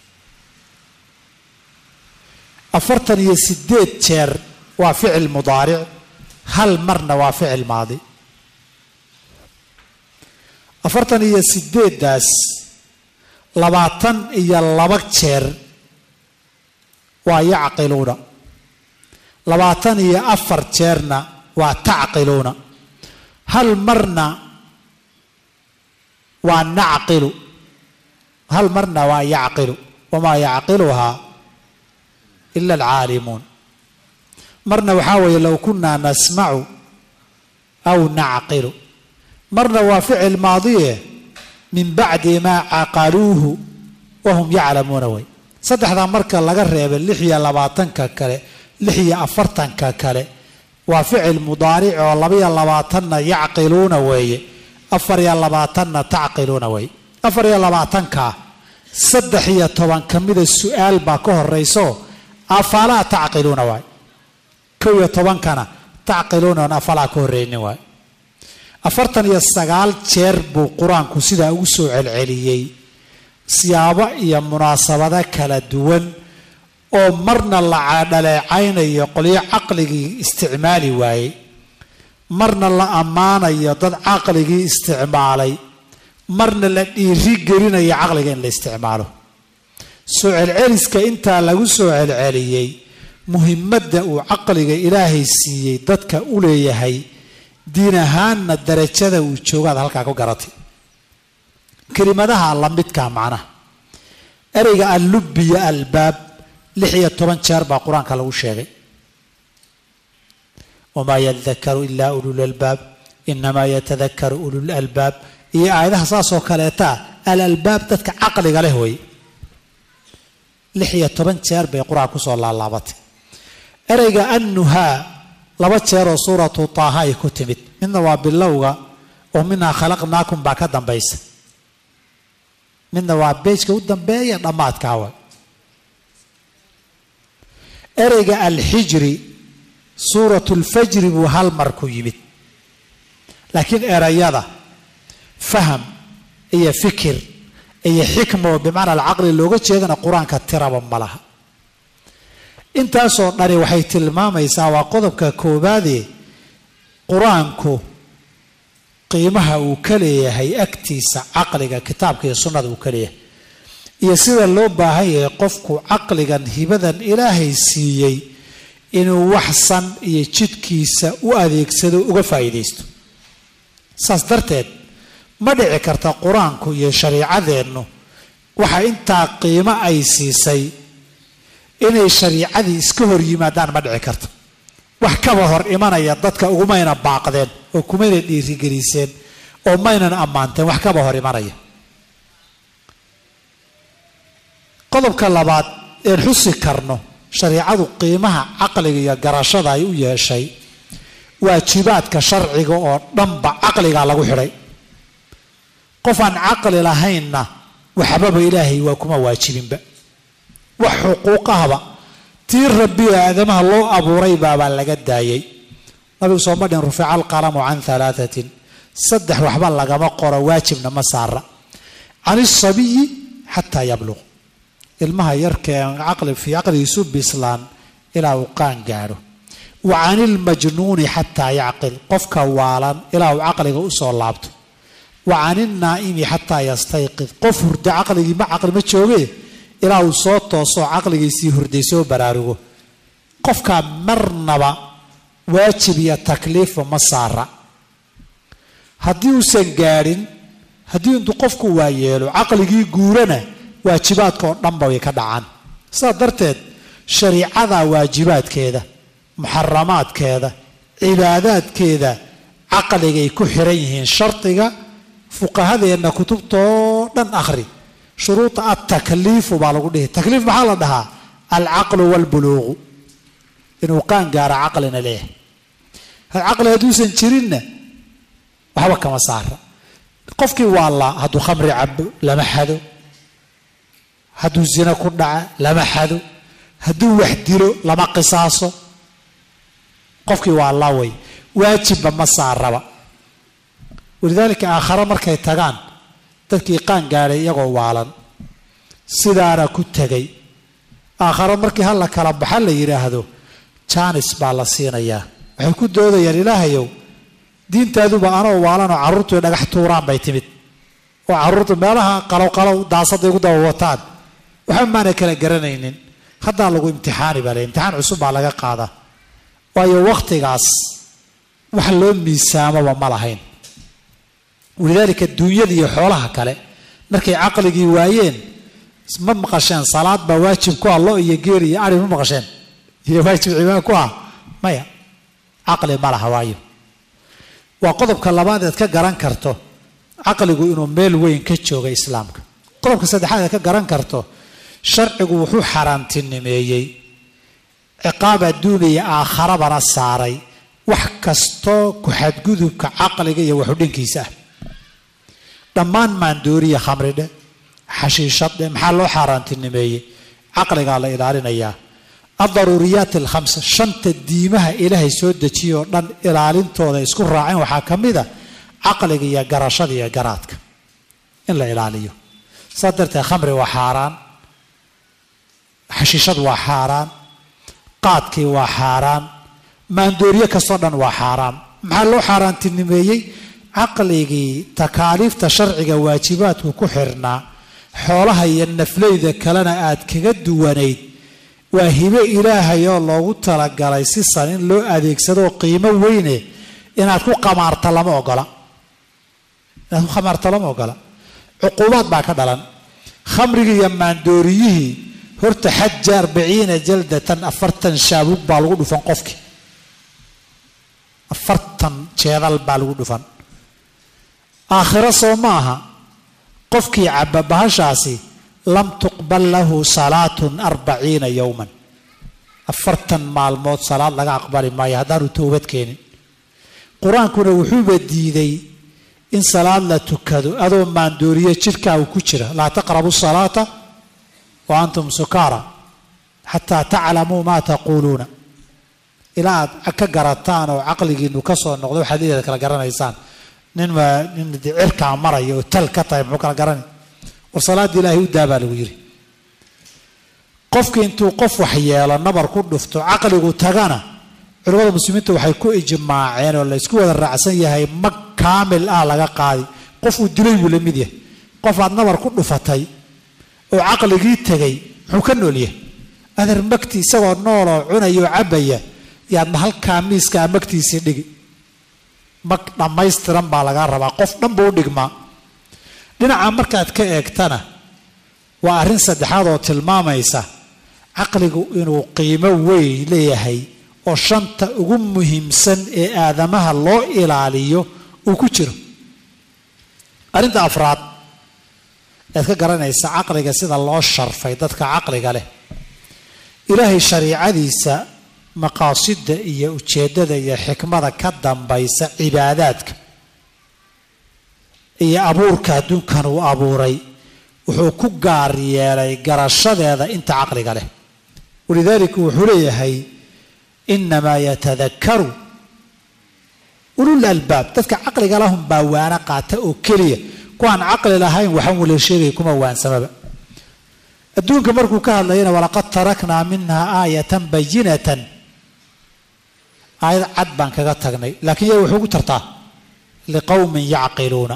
afartan iyo sideed jeer waa ficil mudaaric hal marna waa ficil maadi afartan iyo sideeddaas labaatan iyo laba jeer waa yacqiluuna labaatan iyo afar jeerna waa tacqiluuna hal marna waa nacqilu hal marna waa yacqilu wamaa yacqiluhaa ila alcaalimuun marna waxaa weeye low kunaa nasmacu aw nacqilu marna waa ficil maadiye min bacdi maa caqaluuhu wahum yaclamuuna way saddexdaa marka laga reebay lix iyo labaatanka kale lix iyo afartanka kale waa ficil mudaaric oo labaiyo labaatanna yacqiluuna weeye afar iyo labaatanna tacqiluuna weeye afar iyo labaatanka saddex iyo toban ka mida su-aal baa ka horeyso afalaa tacqiluuna waay kow iyo tobankana tacqiluuna oon afalaa ka horreynin waay afartan iyo sagaal jeer buu qur-aanku sidaa ugu soo celceliyey siyaabo iyo munaasabado kala duwan oo marna la dhaleecaynayo qolyo caqligii isticmaali waayey marna la ammaanayo dad caqligii isticmaalay marna la dhiiri gelinayo caqliga in la isticmaalo soo celceliska intaa lagu soo celceliyey muhimadda uu caqliga ilaahay siiyey dadka u leeyahay diin ahaanna darajada uu joogaad halkaa ku garatay kelimadaha la midkaa macnaha ereyga allubbiya albaab lix iyo toban jeer baa qur-aanka lagu sheegay wamaa yadakaru ilaa ululalbaab inamaa yatadakaru ulul albaab iyo aayadaha saasoo kaleetaa alalbaab dadka caqliga leh wey lix iyo toban jeer bay qur-aanka kusoo laalaabatay ereyga annuhaa laba jeeroo suuratu taaha ay ku timid midna waa bilowga oo minhaa khalaqnaakum baa ka dambaysa midna waa beejka u dambeeya dhammaadkaawa ereyga alxijri suuratu lfajri buu hal mar ku yimid laakiin erayada faham iyo fikir iyo xikma oo bimacna alcaqli looga jeedana qur-aanka tiraba ma laha intaasoo dhani waxay tilmaamaysaa waa qodobka koowaadee qur-aanku qiimaha uu ka leeyahay agtiisa caqliga kitaabka iyo sunnada uu ka leeyahay iyo sida loo baahan yahay qofku caqligan hibadan ilaahay siiyey inuu waxsan iyo jidkiisa u adeegsado uga faa'iidaysto saas darteed ma dhici karta qur-aanku iyo shariicadeennu waxa intaa qiimo ay siisay inay shariicadii iska hor yimaadaan ma dhici karto wax kaba hor imanaya dadka ugumayna baaqdeen oo kumayna dhiirigeliseen oo maynan ammaanteen wax kaba hor imanaya qodobka labaad een xusi karno shariicadu qiimaha caqliga iyo garashada ay u yeeshay waajibaadka sharciga oo dhanba caqligaa lagu xidhay qof aan caqli lahaynna waxbaba ilaahay waa kuma waajibinba wax xuquuqahaba tii rabbi oo aadamaha loo abuuray baabaa laga daayay nabigu sooma dhin rufica alqalamu can halaatatin saddex waxba lagama qoro waajibna ma saara can isabiyi xataa yabluq ilmaha yarka caqli fii caqligiisu bislaan ilaa uu qaan gaadho wa can ilmajnuuni xataa yacqil qofka waalan ilaa uu caqliga usoo laabto wa can ilnaa'imi xataa yastayqid qof hurda caqligii ma caqli ma jooge ilaa uu soo toosoo caqligiisii hurday soo baraarugo qofkaa marnaba waajib iyo takliifa ma saara haddii uusan gaadhin haddii intuu qofku waayeelo caqligii guurana waajibaadka oo dhanba way ka dhacaan sidaa darteed shariicada waajibaadkeeda muxaramaadkeeda cibaadaadkeeda caqligay ku xiran yihiin shardiga fuqahadeenna kutubtoo dhan akhri shuruuda altakliifu baa lagu dhihi takliif maxaa la dhahaa alcaqlu waalbuluuqu inuu qaan gaaro caqlina leeyahay caqli hadduusan jirinna waxba kama saara qofkii waa la hadduu khamri cabo lama xado hadduu zino ku dhaca lama xado hadduu wax dilo lama qisaaso qofkii waa laway waajibba ma saaraba walidaalika aakhare markay tagaan dadkii qaan gaadhay iyagoo waalan sidaana ku tegay aakhare markii hal la kala baxa la yidhaahdo jaanis baa la siinayaa waxay ku doodayaan ilaahayow diintaaduba anoo waalanoo carruurtu dhagax tuuraan bay timid oo carruurtu meelaha qalowqalow daasaday ugu daba wataan waxba maanay kala garanaynin haddaa lagu imtixaani baa le imtixaan cusub baa laga qaadaa waayo wakhtigaas wax loo miisaamaba ma lahayn walidaalika duunyada iyo xoolaha kale markay caqligii waayeen ma maqasheen salaad baa waajib ku ah lo iyo geel iyo ari ma maqasheen iyo waajib cibaad ku ah maya caqli ma laha waayo waa qodobka labaad eed ka garan karto caqligu inuu meel weyn ka jooga islaamka qodobka saddexaad eed ka garan karto sharcigu wuxuu xaaraantinimeeyey ciqaab adduun iyo aakharabana saaray wax kastoo ku-xadgudubka caqliga iyo waxudhinkiisa ah dhammaan maandooriya khamridhe xashiishadhe maxaa loo xaaraantinimeeyey caqligaa la ilaalinayaa aldaruuriyaat alkhamsa shanta diimaha ilaahay soo dejiyay oo dhan ilaalintooda isku raaceen waxaa ka mid a caqliga iyo garashada iyo garaadka in la ilaaliyo saas darteed khamri waa xaaraan xashiishad waa xaaraan qaadkii waa xaaraan maandooriye kastoo dhan waa xaaraan maxaa loo xaaraantinimeeyey caqligii takaaliifta sharciga waajibaadku ku xirnaa xoolaha iyo nafleyda kalena aad kaga duwanayd waa hibe ilaahay oo loogu talagalay si san in loo adeegsadoo qiimo weyne inaad ku qamaarta lama ogola inaad ku khamaarta lama ogola cuquubaad baa ka dhalan khamrigii iyo maandooriyihii horta xaja arbaciina jaldatan afartan shaabuug baa lagu dhufan qofkii afartan jeedal baa lagu dhufan aakhiro soo ma aha qofkii caba bahashaasi lam tuqbal lahu salaatun arbaciina yowman afartan maalmood salaad laga aqbali maayo haddaanu towbad keenin qur-aankuna wuxuuba diiday in salaad la tukado adoo maandooriye jidhkaagu ku jira laa taqrabu salaata wa antum sukaara xataa taclamuu maa taquuluuna ilaa aad ka garataan oo caqligiinu ka soo noqdo waxaad leedaad kala garanaysaan nin nin cirkaa maraya oo tal ka tahay muxuu kala garanay war salaadda ilaahay u daa baa lagu yidhi qofki intuu qof wax yeelo nabar ku dhufto caqligu tagana culimmada muslimiinta waxay ku ijmaaceen oo la ysku wada raacsan yahay mag kaamil ah laga qaadi qofuu dilay buu la mid yahay qof aad nabar ku dhufatay oo caqligii tegay muxuu ka nool yahay adeer magti isagoo nooloo cunaya oo cabbaya yaadna halkaa miiskaa magtiisii dhigi mag dhammaystiran baa lagaa rabaa qof dhan buu u dhigmaa dhinaca markaad ka eegtana waa arrin saddexaad oo tilmaamaysa caqligu inuu qiimo weyn leeyahay oo shanta ugu muhiimsan ee aadamaha loo ilaaliyo uu ku jiro arrinta afraad ead ka garanaysa caqliga sida loo sharfay dadka caqliga leh ilaahay shariicadiisa maqaasidda iyo ujeeddada iyo xikmada ka dambaysa cibaadaadka iyo abuurka adduunkan uu abuuray wuxuu ku gaar yeelay garashadeeda inta caqliga leh walidaalika wuxuu leeyahay inamaa yatadakaru ulul albaab dadka caqliga lahum baa waana qaata oo keliya kuwaan caqli lahayn waxaan wala sheegay kuma waansamaba adduunka markuu ka hadlayana walaqad taraknaa minhaa aayatan bayinatan aayad cad baan kaga tagnay laakiin yaa wuxuu gu tartaa liqowmin yacqiluuna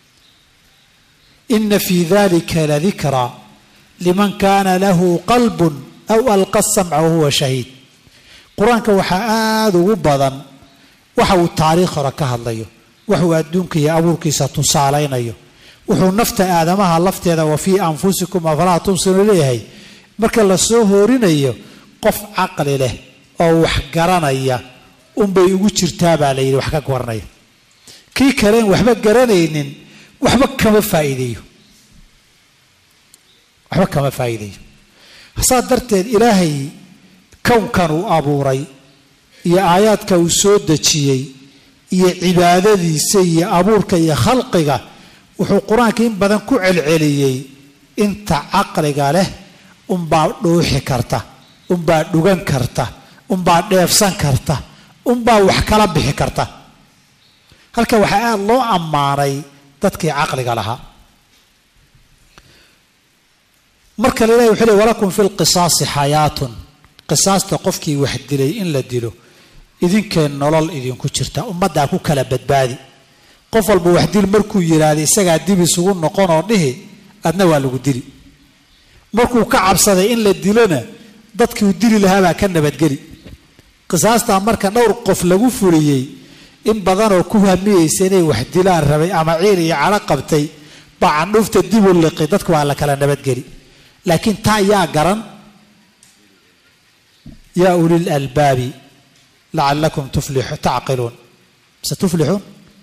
ina fii dalika ladikraa liman kaana lahu qalbun aw alqa samca wahuwa shahiid qur-aanka waxaa aada ugu badan waxa uu taariikh hore ka hadlayo waxuu adduunka iyo abuurkiisa tusaalaynayo wuxuu nafta aadamaha lafteeda wa fii anfusikum afalaa tubsiru leeyahay marka la soo hoorinayo qof caqli leh oo wax garanaya unbay ugu jirtaa baa la yidhi wax ka garanaya kii kaleen waxba garanaynin waxba kama faa'iideeyo waxba kama faa'iideeyo saas darteed ilaahay kownkan uu abuuray iyo aayaadka uu soo dejiyey iyo cibaadadiisa iyo abuurka iyo khalqiga wuxuu qur-aanka in badan ku celceliyey inta caqliga leh unbaa dhuuxi karta unbaa dhugan karta unbaa dheefsan karta unbaa wax kala bixi karta halka waxaa aada loo ammaanay dadkii caqliga lahaa marka la ilahi wuxuu ley walakum fi lqisaasi xayaatun qisaasta qofkii wax dilay in la dilo idinkee nolol idinku jirta ummaddaa ku kala badbaadi qof walba wax dil markuu yidhaahda isagaa dib isugu noqonoo dhihi adna waa lagu dili markuu ka cabsaday in la dilona dadkiiu dili lahaabaa ka nabadgeli qisaastaa marka dhowr qof lagu fuliyey in badanoo ku hamiyeysa inay wax dilaan rabay ama ciil iyo cadho qabtay baa candhuufta dib u liqi dadku waa la kala nabadgeli laakiin taa yaa garan yaa ulil albaabi lacalakum tacqiluun mise tuflixuun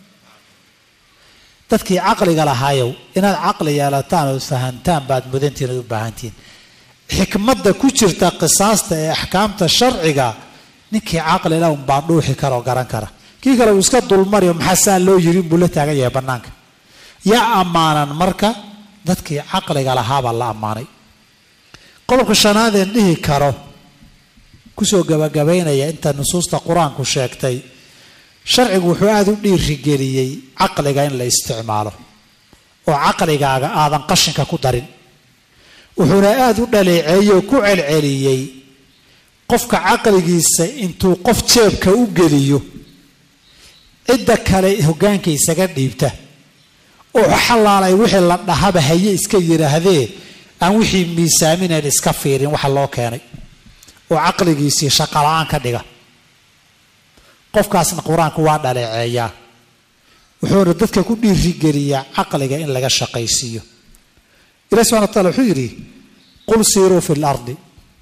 dadkii caqliga lahaayow inaad caqli yeelataan ood fahantaan baad mudantiin ood u baahantihiin xikmadda ku jirta qisaasta ee axkaamta sharciga ninkii caqli lah unbaa dhuuxi kara oo garan kara kii kale uu iska dulmariyo maxaa saa loo yiri inbuu la taagan yahay bannaanka yaa ammaanan marka dadkii caqliga lahaabaa la ammaanay qodobka shanaadeen dhihi karo kusoo gabagabaynaya inta nusuusta qur-aanku sheegtay sharcigu wuxuu aada u dhiirigeliyey caqliga in la isticmaalo oo caqligaaga aadan qashinka ku darin wuxuuna aada u dhaleeceeyey oo ku celceliyey qofka caqligiisa intuu qof jeebka u geliyo cidda kale hoggaanka isaga dhiibta oo xalaalay wixii la dhahaba haye iska yidhaahdee aan wixii miisaaminayn iska fiirin waxa loo keenay oo caqligiisii shaqala-aan ka dhiga qofkaasna qur-aanku waa dhaleeceeyaa wuxuuna dadka ku dhiirigeliyaa caqliga in laga shaqaysiiyo ilahi subxana wa taala wuxuu yidhi qul siiruu fi lardi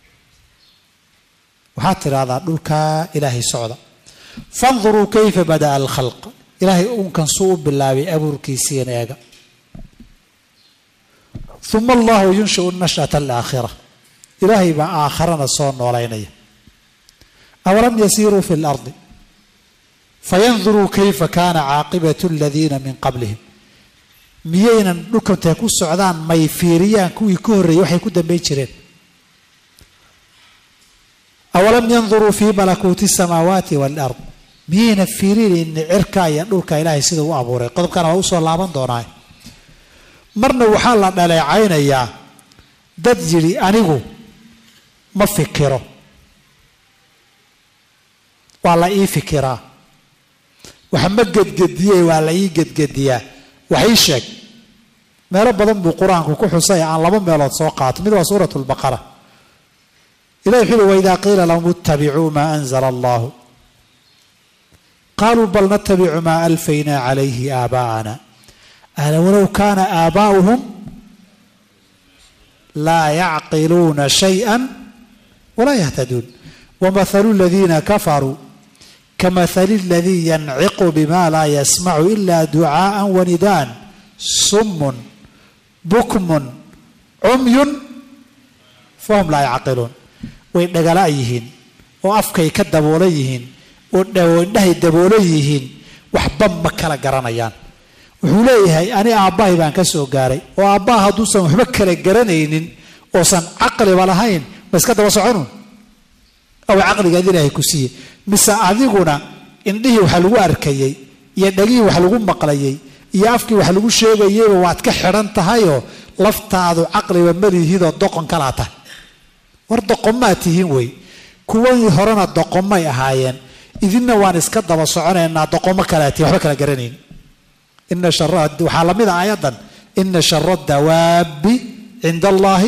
waxaad tidhahdaa dhulkaa ilaahay socda fanduruu kayfa bada'a alkhalq ilaahay uunkan suu u bilaabay abuurkiisiin eega uma allahu yunshiu nash'ata alaakhira ilaahay baa aakharana soo noolaynaya awalam yasiiruu fi lardi fayanduruu kayfa kaana caaqibatu aladiina min qablihim miyaynan dhulkantay ku socdaan may fiiriyaan kuwii ka horreeyey waxay ku dambayn jireen awalam yanduruu fii malakuuti asamaawaati waalard miyayna fiirinayni cirka iyo dhulka ilaahay sidau u abuuray qodobkana waa usoo laaban doonaa marna waxaa la dhaleecaynayaa dad yidhi anigu ma fikiro waa la ii fikiraa wax ma gedgediyey waa la ii gedgediyaa wax ii sheeg meelo badan buu qur-aanku ku xusay aan laba meelood soo qaato mid waa suurat lbaqara ilahi wuxuu uhi waidaa qiila lahum ittabicuu maa anzala allahu qaaluu bal natabicu maa alfaynaa calayhi aabaa'ana ala walow kaana aabaa'uhum laa yacqiluuna shayئa walaa yahtaduun wamahalu aladiina kafaruu kamahali aladii yanciqu bima laa yasmacu ila ducaaءa wanidaan sumun bukmun cumyun fahum laa yacqiluun way dhagala yihiin oo afkay ka daboolan yihiin oo indhahay daboolan yihiin waxba ma kala garanayaan wuxuu leeyahay ani aabbahay baan ka soo gaaray oo aabbaha hadduusan waxba kala garanaynin oosan caqliba lahayn ma iska daba soconun aw caqligaad ilaahay ku siiye mise adiguna indhihii wax lagu arkayey iyo dhagihii wax lagu maqlayey iyo afkii wax lagu sheegayeyba waad ka xidhan tahayoo laftaadu caqliba malihidoo doqon kalaa tahay war doqomaad tihiin wey kuwii horena doqomay ahaayeen idinna waan iska daba soconaynaa doqomo kalaa tihin waxba kala garanayn ina shara waxaa lamid a aayaddan ina shara dawaabi cinda allaahi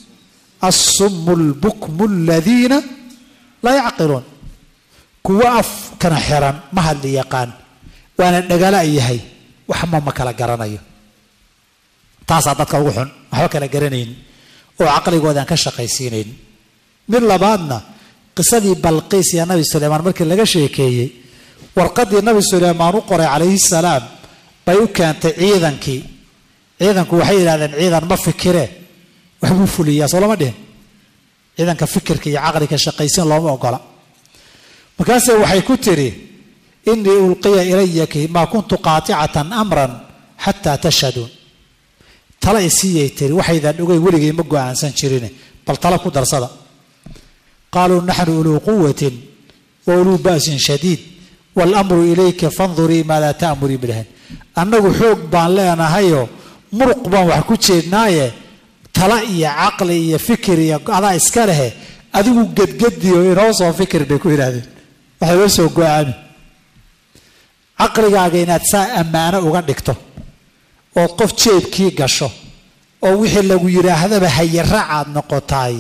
assumu lbukmu aladiina laa yacqiluun kuwo afkana xiran ma hadli yaqaan waana dhagala yahay waxma ma kala garanayo taasaa dadka ugu xun waxba kala garanayn oo caqligoodaan ka shaqaysiinayn mid labaadna qisadii balqiis iyo nabi suleymaan markii laga sheekeeyey warqadii nabi suleymaan u qoray calayhi salaam bay u keentay ciidankii ciidanku waxay yidhahdeen ciidan ma fikire waxbuu fuliyaa soo lama dhihin ciidanka fikirka iyo caqliga shaqaysin looma ogola markaase waxay ku tidhi inii ulqiya ilayaki maa kuntu qaaticatan amran xataa tashhaduun tala isiiyay tiri waxaydan ogeyn weligay ma go-aansan jirine bal tala ku darsada qaaluu naxnu uluu quwatin wa uluu ba'sin shadiid waalamru ilayka fandurii maadaa ta'murii bilhan annagu xoog baan leenahayoo muruq baan wax ku jeednaaye tala iyo caqli iyo fikir iyo adaa iska lehe adigu gedgediyo inoo soo fikir bay ku yidhahdeen waxay loo soo go-aami caqligaaga inaad saa ammaano uga dhigto ood qof jeebkii gasho oo wixii lagu yidhaahdaba hayaraacaad noqotaay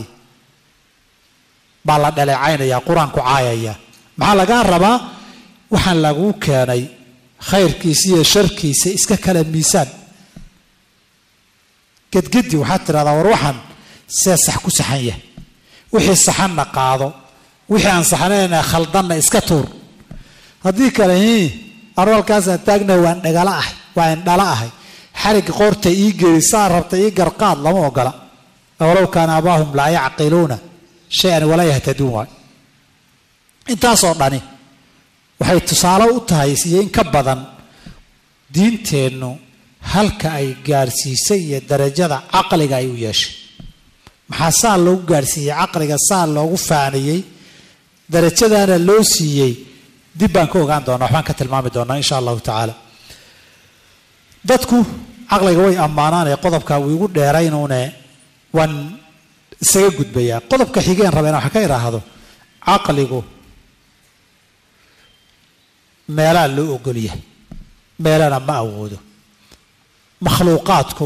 baa la dhaleecaynayaa qur-aanku caayaya maxaa lagaa rabaa waxaan laguu keenay khayrkiisa iyo sharkiisa iska kala miisaan gedgedi waxaad tidhahdaa war waxaan see sax ku saxan yahay wixii saxanna qaado wixii aan saxnayna khaldanna iska tuur haddii kale anu halkaasaan taagna waan dhagala ahay waa indhala ahay xarigga qoorta ii geli saa rabta ii garqaad lama ogola walow kaana abaahum laa yacqiluuna shay-an walaa yahtaduun waay intaasoo dhani waxay tusaale u tahay iyo in ka badan diinteennu halka ay gaadhsiisay iyo darajada caqliga ay u yeeshay maxaa saa loogu gaadhsiiyey caqliga saa loogu faaniyey darajadaana loo siiyey dib baan ka ogaan doonaa waxbaan ka tilmaami doonaa insha allahu tacaala dadku caqliga way ammaanaanee qodobka wuu igu dheeraynuune waan isaga gudbayaa qodobka xigeen raba inaan wax ka idhaahdo caqligu meelaa loo ogolyahay meelana ma awoodo makhluuqaadku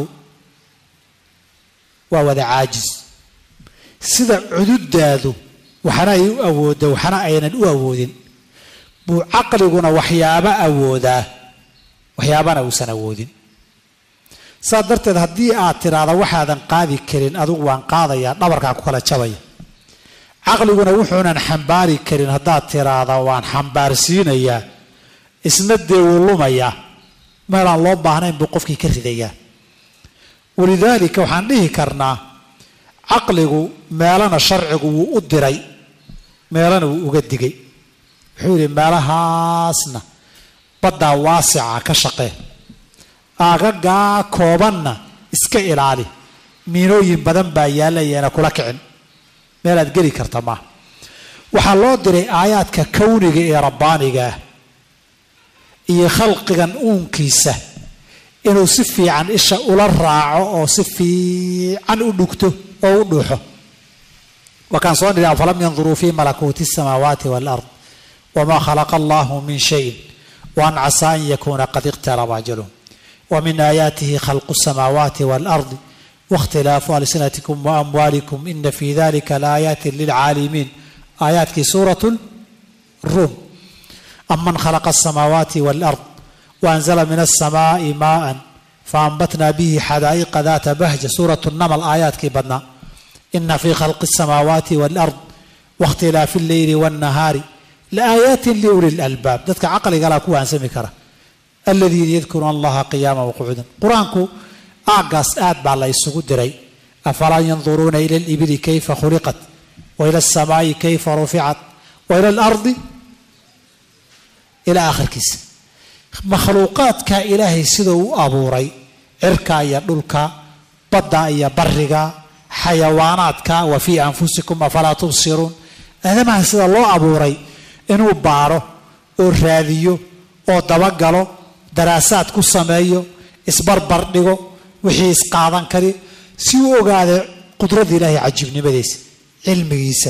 waa wada caajis sida cududaadu waxna ay u awoodda waxna aynan u awoodin buu caqliguna waxyaabo awoodaa waxyaabana uusan awoodin saas darteed haddii aad tiraahda waxaadan qaadi karin adigu waan qaadayaa dhabarkaa ku kala jabaya caqliguna wuxuunan xambaari karin haddaad tiraahda waan xambaarsiinayaa isna dee wuu lumayaa meelaan loo baahnayn buu qofkii ka ridayaa walidaalika waxaan dhihi karnaa caqligu meelana sharcigu wuu u diray meelana wuu uga digay wuxuu yidhi meelahaasna baddaa waasica ka shaqee aagagaa koobanna iska ilaali miinooyin badan baa yaallayeena kula kicin meelaad geli karta maaha waxaa loo diray aayaadka kawniga ee rabbaaniga ah iyo khalqigan uunkiisa inuu si fiican isha ula raaco oo si fiican u dhugto oo u dhuuxo wakaan soo nidhi afalam yanduruu fi malakuuti الsamaawaati wاlard wma khalaqa allahu min shayin waan casaa an yakuuna qad iqtaraba ajaluhum ومن آياته خلق السماوات والأرض واختلاف ألسنتكم وأموالكم إن في ذلك لآيات للعالمين آيات في سورة الروم أمن خلق السماوات والأرض وأنزل من السماء ماء فأنبتنا به حدائق ذات بهجة سورة النمل آيات كي بدنا إن في خلق السماوات والأرض واختلاف الليل والنهار لآيات لأولي الألباب ذاتك عقلي قال كوا أنسمي كره aladiina yadkuruuna allaha qiyaama waqucuudan qur-aanku aagaas aad baa la isugu diray afalaa yanduruuna ila alibili kayfa khuliqat wa ila alsamaa'i kayfa ruficat wa ila alardi ilaa aakhirkiisa makhluuqaadka ilaahay siduu u abuuray cirka iyo dhulka badda iyo bariga xayawaanaadka wa fii anfusikum afalaa tubsiruun aadamaha sida loo abuuray inuu baaro oo raadiyo oo dabagalo daraasaad ku sameeyo isbarbar dhigo wixii isqaadan kari si u ogaada qudradda ilaahay cajiibnimadiisa cilmigiisa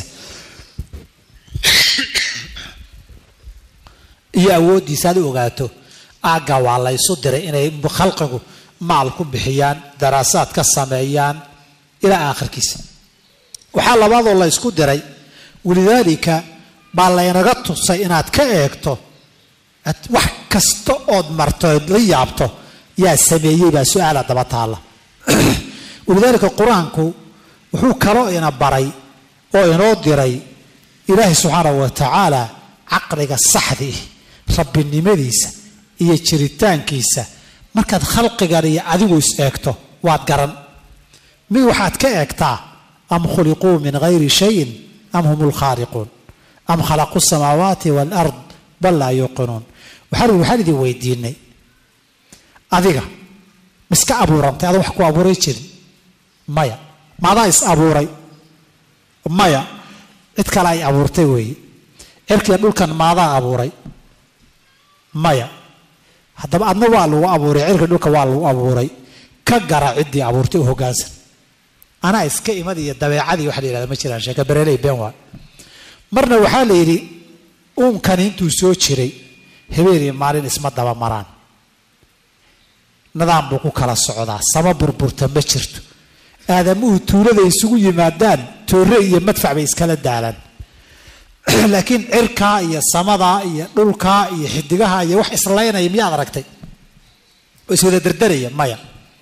iyo awooddiisa aad u ogaato aagga waa la ysu diray inay khalqigu maal ku bixiyaan daraasaad ka sameeyaan ilaa aakhirkiisa waxaa labaadoo la ysku diray walidaalika baa laynaga tusay inaad ka eegto wax kasta ood marto ood la yaabto yaa sameeyey baa su-aala daba taalla walidaalika qur-aanku wuxuu kaloo ina baray oo inoo diray ilaahay subxaanahu wa tacaala caqliga saxdii rabbinimadiisa iyo jiritaankiisa markaad khalqigan iyo adigu is eegto waad garan mid waxaad ka eegtaa am khuliquu min gayri shayin am hum lkhaaliquun am khalaquu samaawaati waalard bal laa yuuqinuun waxaa waxaan idin weydiinay adiga miska abuurantay ada wax ku abuuray jirin maya maadaa is abuuray maya cid kale ay abuurtay weeye cirkiya dhulkan maadaa abuuray maya haddaba adna waa lagu abuuray cirka dhulka waa lagu abuuray ka gara ciddii abuurtay u hoggaansan anaa iska imad iyo dabeecadii waxa la yihahda ma jiraan sheeka bereley been waa marna waxaa la yidhi uunkani intuu soo jiray habeen iyo maalin isma daba maraan nidaam buu ku kala socdaa sama burburta ma jirto aadamuhu tuulada isugu yimaadaan toore iyo madfac bay iskala daalaan laakiin cirkaa iyo samadaa iyo dhulkaa iyo xidigaha iyo wax islaynaya miyaad aragtay oo iswada derderaya maya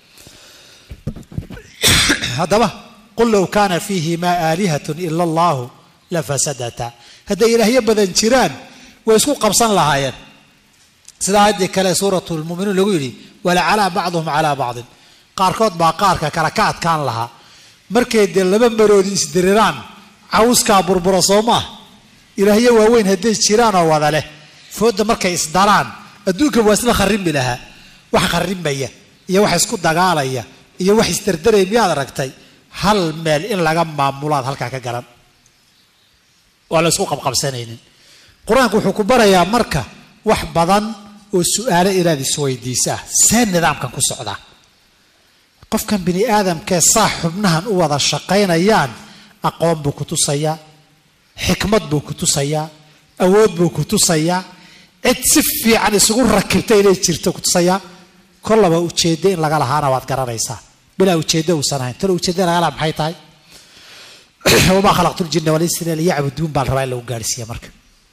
haddaba qul low kaana fiihimaa aalihatun ila allahu la fasadata hadday ilaahyo badan jiraan way isku qabsan lahaayeen sida aayaddii kale suuratu lmuminuun lagu yidhi walacalaa bacduhum calaa bacdin qaarkood baa qaarka kale ka adkaan lahaa markay dee laba maroodi isdiriraan cawskaa burbura soo maah ilaahyo waaweyn hadday jiraan oo wada leh foodda markay isdaraan adduunka waa isla kharrimbi lahaa wax kharrimbaya iyo wax isku dagaalaya iyo wax isdardaraya miyaad aragtay hal meel in laga maamulaad halkaa ka garan waa la isku qabqabsanaynin qur-aanku wuxuu ku barayaa marka wax badan oo su-aalo inaad isweydiisaa see nidaamkan ku socdaa qofkan bini aadamkee saa xubnahan u wada shaqaynayaan aqoon buu ku tusayaa xikmad buu ku tusayaa awood buu ku tusayaa cid si fiican isugu rakibta inay jirto ku tusayaa kollaba ujeeddo in laga lahaana waad garanaysaa bilaa ujeeddo uusan ahayn talo ujeedda laga laha maxay tahay wamaa khalaqtu ljinna walinsa illa liyacbuduun baa la rabaa in lagu gaadhsiiya marka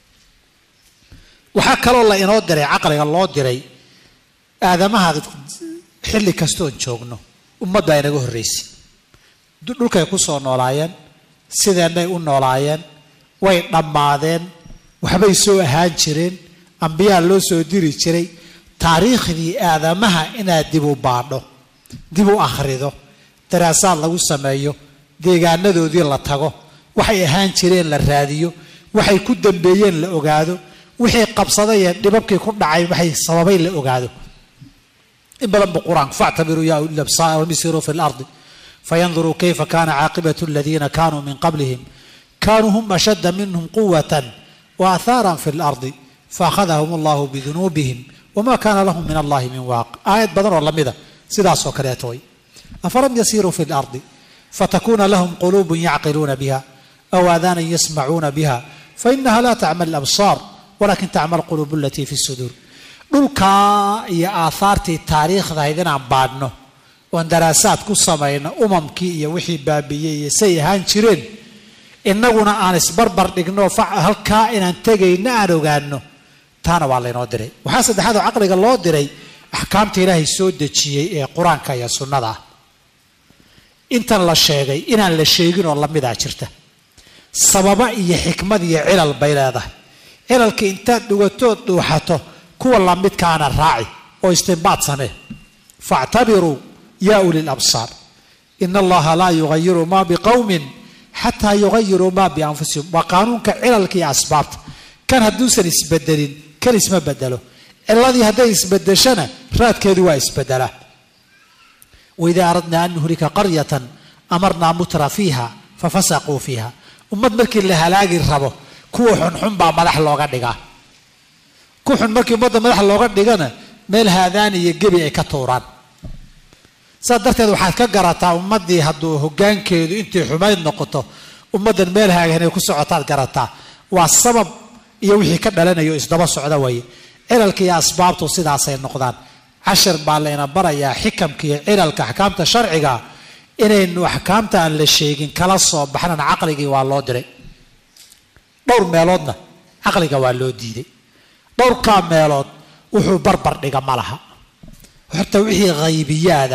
waxaa kaloo la inoo diray caqliga loo diray aadamaha xilli kastoon joogno ummadda inaga horraysay dhulkay ku soo noolaayeen sideennay u noolaayeen way dhammaadeen waxbay soo ahaan jireen ambiyaa loo soo diri jiray taariikhdii aadamaha inaad dib u baadho dib u akhrido daraasaad lagu sameeyo deegaanadoodii la tago waxay ahaan jireen la raadiyo waxay ku dambeeyeen la ogaado wixii qabsaday ee dhibabkii ku dhacay waxay sababay la ogaado in badan buu qur-aanku factabiruu yaa uli labsaar wamisiruu fi lardi fayanduruu kayfa kana caaqibatu aladiina kanuu min qablihim kanuu hum ashadda minhum quwatan waathaaran fi lardi faakhadahum allahu bidunuubihim wama kana lahum min allahi min waaq aayad badan oo lamida sidaasoo kaleeto way afalam yasiruu fi lardi fatakuna lahum quluubun yacqiluuna biha aw aadaanan yasmacuuna biha fainaha la tacma alabsaar walakin tacma alquluub alatii fi suduur dhulkaa iyo aahaartii taariikhdahayd inaan baadhno oon daraasaad ku samayno umamkii iyo wixii baabiiyey iyo say ahaan jireen innaguna aan isbarbar dhigno halkaa inaan tegayno aan ogaano taana waa laynoo diray waxaa saddexaad oo caqliga loo diray axkaamta ilaahay soo dejiyey ee qur-aanka iyo sunnada ah intan la sheegay inaan la sheegin oo lamidaa jirta sababa iyo xikmad iyo cilal bay leedahay cilalka intaad dhugatood dhuuxato kuwa lamidkaana raaci oo istinbaad samee factabiruu yaa uli labsaar ina allaha laa yugayiru ma biqowmin xataa yugayiruu ma bianfusihim waa qaanuunka cilalka iyo asbaabta kan hadduusan isbedelin kan isma bedelo ciladii hadday isbedeshana raadkeedu waa isbedelaa waidaa aradnaa an nuhlika qaryatan amarnaa mutra fiiha fafasaquu fiiha ummad markii la halaagi rabo kuwa xunxun baa madax looga dhigaa ku xun markii ummadda madax looga dhigana meel haadaan iyo gebi ay ka tuuraan saas darteed waxaad ka garataa ummaddii hadduu hoggaankeedu intay xumayd noqoto ummaddan meel haagan ay ku socotaad garataa waa sabab iyo wixii ka dhalanayo isdaba socda waye cilalka iyo asbaabtu sidaasay noqdaan cashir baa layna barayaa xikamka iyo cilalka axkaamta sharciga inaynu axkaamta aan la sheegin kala soo baxnana caqligii waa loo diray dhowr meeloodna caqliga waa loo diiday dhowrkaa meelood wuxuu barbar dhiga ma laha horta wixii khaybiyaada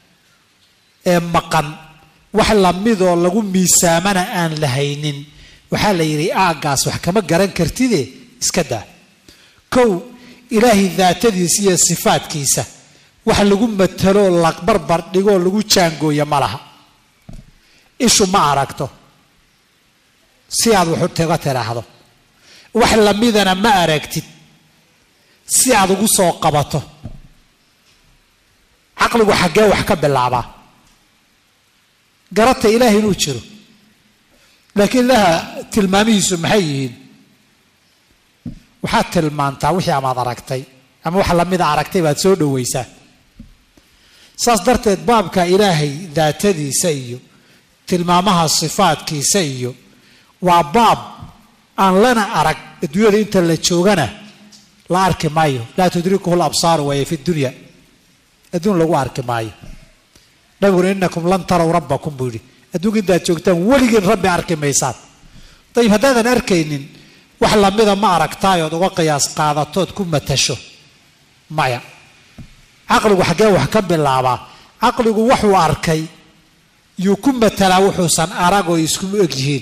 ee maqan wax lamidoo lagu miisaamana aan la haynin waxaa la yidhi aaggaas wax kama garan kartide iska daa kow ilaahay daatadiisa iyo sifaadkiisa wax lagu mataloo la barbar dhigoo lagu jaangooya ma laha ishu ma aragto si aad waxu tega tiraahdo wax lamidana ma aragtid si aad ugu soo qabato caqligu xaggee wax ka bilaabaa garata ilaahay inuu jiro laakiin ilaha tilmaamihiisu maxay yihiin waxaad tilmaantaa wixii amaad aragtay ama wax lamida aragtay baad soo dhowaysaa saas darteed baabka ilaahay daatadiisa iyo tilmaamaha sifaadkiisa iyo waa baab aan lana arag adduunyada inta la joogana la arki maayo laa tudrikuhu labsaaru waaye fi dunya adduun lagu arki maayo nabiguna inakum lan taraw rabbakum buu yidhi adduunka intaad joogtaan weligiin rabbi arki maysaan dayib haddaadan arkaynin wax lamida ma aragtaay ood uga qiyaas qaadatood ku matasho maya caqligu xaggee wax ka bilaabaa caqligu waxuu arkay yuu ku matalaa wuxuusan arag oo isku eg yihiin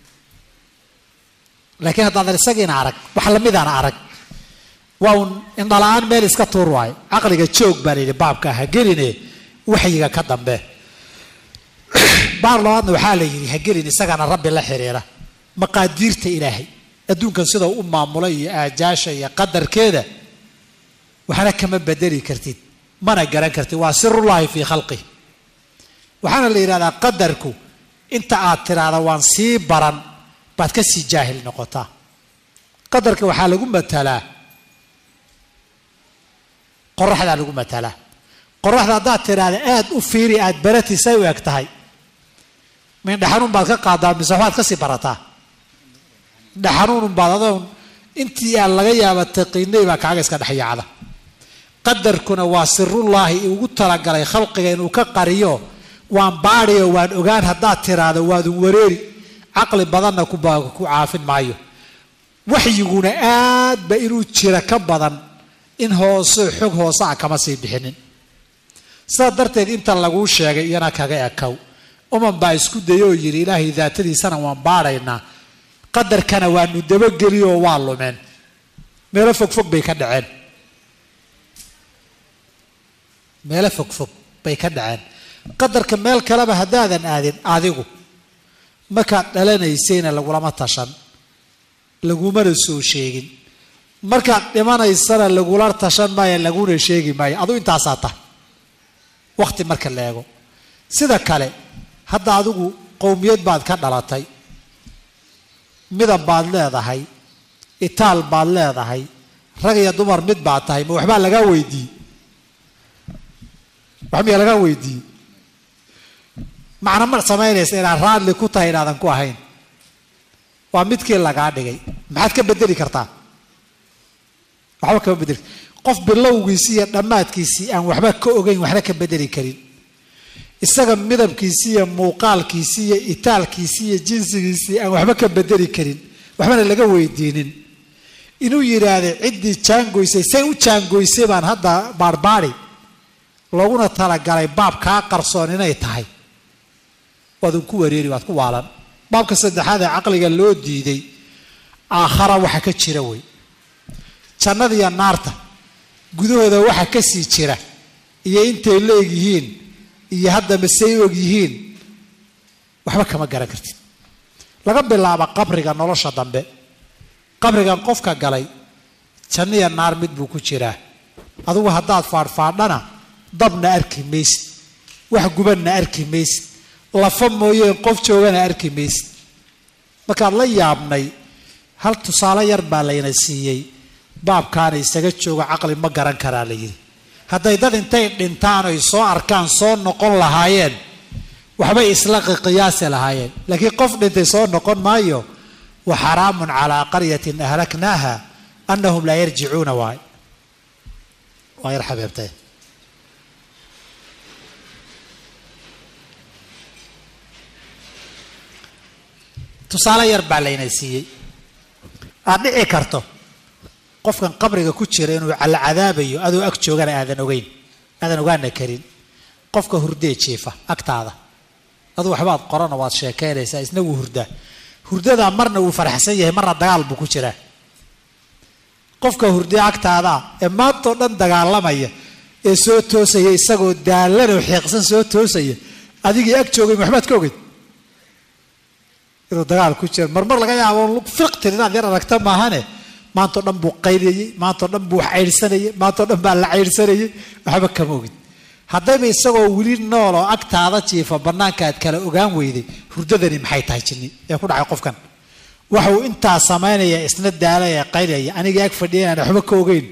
laakiin haddaadan isagiina arag wax lamidaana arag waa uun indhala-aan meel iska tuur waayo caqliga joog baa layidhi baabka ha geline waxyiga ka dambe baar labaadna waxaa la yidhi ha gelin isagana rabbi la xiriira maqaadiirta ilaahay adduunkan sida u maamulay iyo aajaasha iyo qadarkeeda waxna kama bedeli kartid mana garan kartid waa sirullaahi fii khalqih waxaana la yidhahdaa qadarku inta aad tiraahda waan sii baran baad ka sii jaahil noqotaa qadarka waxaa lagu matalaa qoraxdaa lagu matalaa qoraxda haddaad tiraahda aada u fiiri aada barati say u eg tahay mindhaxanuun baad ka qaadaa mise waxbaad kasii barataa dhaxanuunun baad adoon intii aan laga yaaba taqiinay baa kaaga iska dhexyaacda qadarkuna waa sirullaahi ugu talagalay khalqiga inuu ka qariyo waan baadhiyo waan ogaan haddaad tiraahdo waadun wareeri caqli badanna ku caafin maayo waxyiguna aadba inuu jira ka badan in hoose xog hoose a kama sii bixinin sidaa darteed inta laguu sheegay iyana kaga ekow uman baa isku dayay oo yidhi ilaahay daatadiisana waan baadhaynaa qadarkana waanu dabageliyo waa lumeen meelo fogfog bay ka dhaceen meelo fogfog bay ka dhaceen qadarka meel kaleba haddaadan aadin adigu markaad dhalanaysayna lagulama tashan lagumana soo sheegin markaad dhimanaysana lagula tashan maayo laguna sheegi maayo aduu intaasaa tahay wakhti marka la eego sida kale hadda adigu qowmiyad baad ka dhalatay midab baad leedahay itaal baad leedahay rag iyo dumar mid baad tahay ma waxbaa lagaa weydiiyey wax miyaa lagaa weydiiyey macna ma samaynaysa inaad raadli ku tahay inaadan ku ahayn waa midkii lagaa dhigay maxaad ka bedeli kartaa waxba kama bedeli qof bilowgiisii iyo dhammaadkiisii aan waxba ka ogeyn waxna ka bedeli karin isaga midabkiisii iyo muuqaalkiisii iyo itaalkiisii iyo jinsigiisii aan waxba ka bedeli karin waxbana laga weydiinin inuu yidhaahda ciddii jaangoysay say u jaangoysay baan hadda baarbaari looguna talagalay baab kaa qarsoon inay tahay waadun ku wareeri waad ku waalan baabka saddexaad ee caqliga loo diiday aakhara waxa ka jira wey jannada iyo naarta gudahooda waxa ka sii jira iyo intay leeg yihiin iyo haddaba say og yihiin waxba kama garan kartid laga bilaabo qabriga nolosha dambe qabrigan qofka galay janno iyo naar mid buu ku jiraa adugu haddaad faadhfaadhana dabna arki maysid wax gubanna arki maysid lafa mooyeen qof joogana arki maysid markaad la yaabnay hal tusaale yar baa layna siiyey baabkaana isaga joogo caqli ma garan karaa la yidhi hadday dad intay dhintaan oy soo arkaan soo noqon lahaayeen waxbay isla qiyaasi lahaayeen laakiin qof dhintay soo noqon maayo wa xaraamun calaa qaryatin ahlaknaaha anahum laa yarjicuuna waay waa yar xabeebtay tusaale yar baa layna siiyey aad dhici karto qofkan qabriga ku jira inuu la cadaabayo adoo ag joogana aadan ogeyn aadan ogaana karin qofka hurdee jiifa agtaada aduu waxbaad qorana waad sheekaynaysaa isna wuu hurdaa hurdadaa marna wuu faraxsan yahay marna dagaal buu ku jiraa qofka hurdee agtaadaa ee maantoo dhan dagaalamaya ee soo toosaya isagoo daalanoo xiiqsan soo toosaya adigii ag joogay waxbaad ka ogeyd inuu dagaal ku jira marmar laga yaabo lug fiqtir inaad yar aragta maahane maantao dhan buu qayliyey maantao dhan buu wax caydhsanayay maantao dhan baa la caydhsanayay waxba kama ogid haddayba isagoo weli nool oo agtaada jiifa bannaanka aad kala ogaan weyday hurdadani maxay tahay jinni ee ku dhacay qofkan waxuu intaa samaynaya isna daalaya qaylaya anigii ag fadhiya inaan waxba ka ogeyn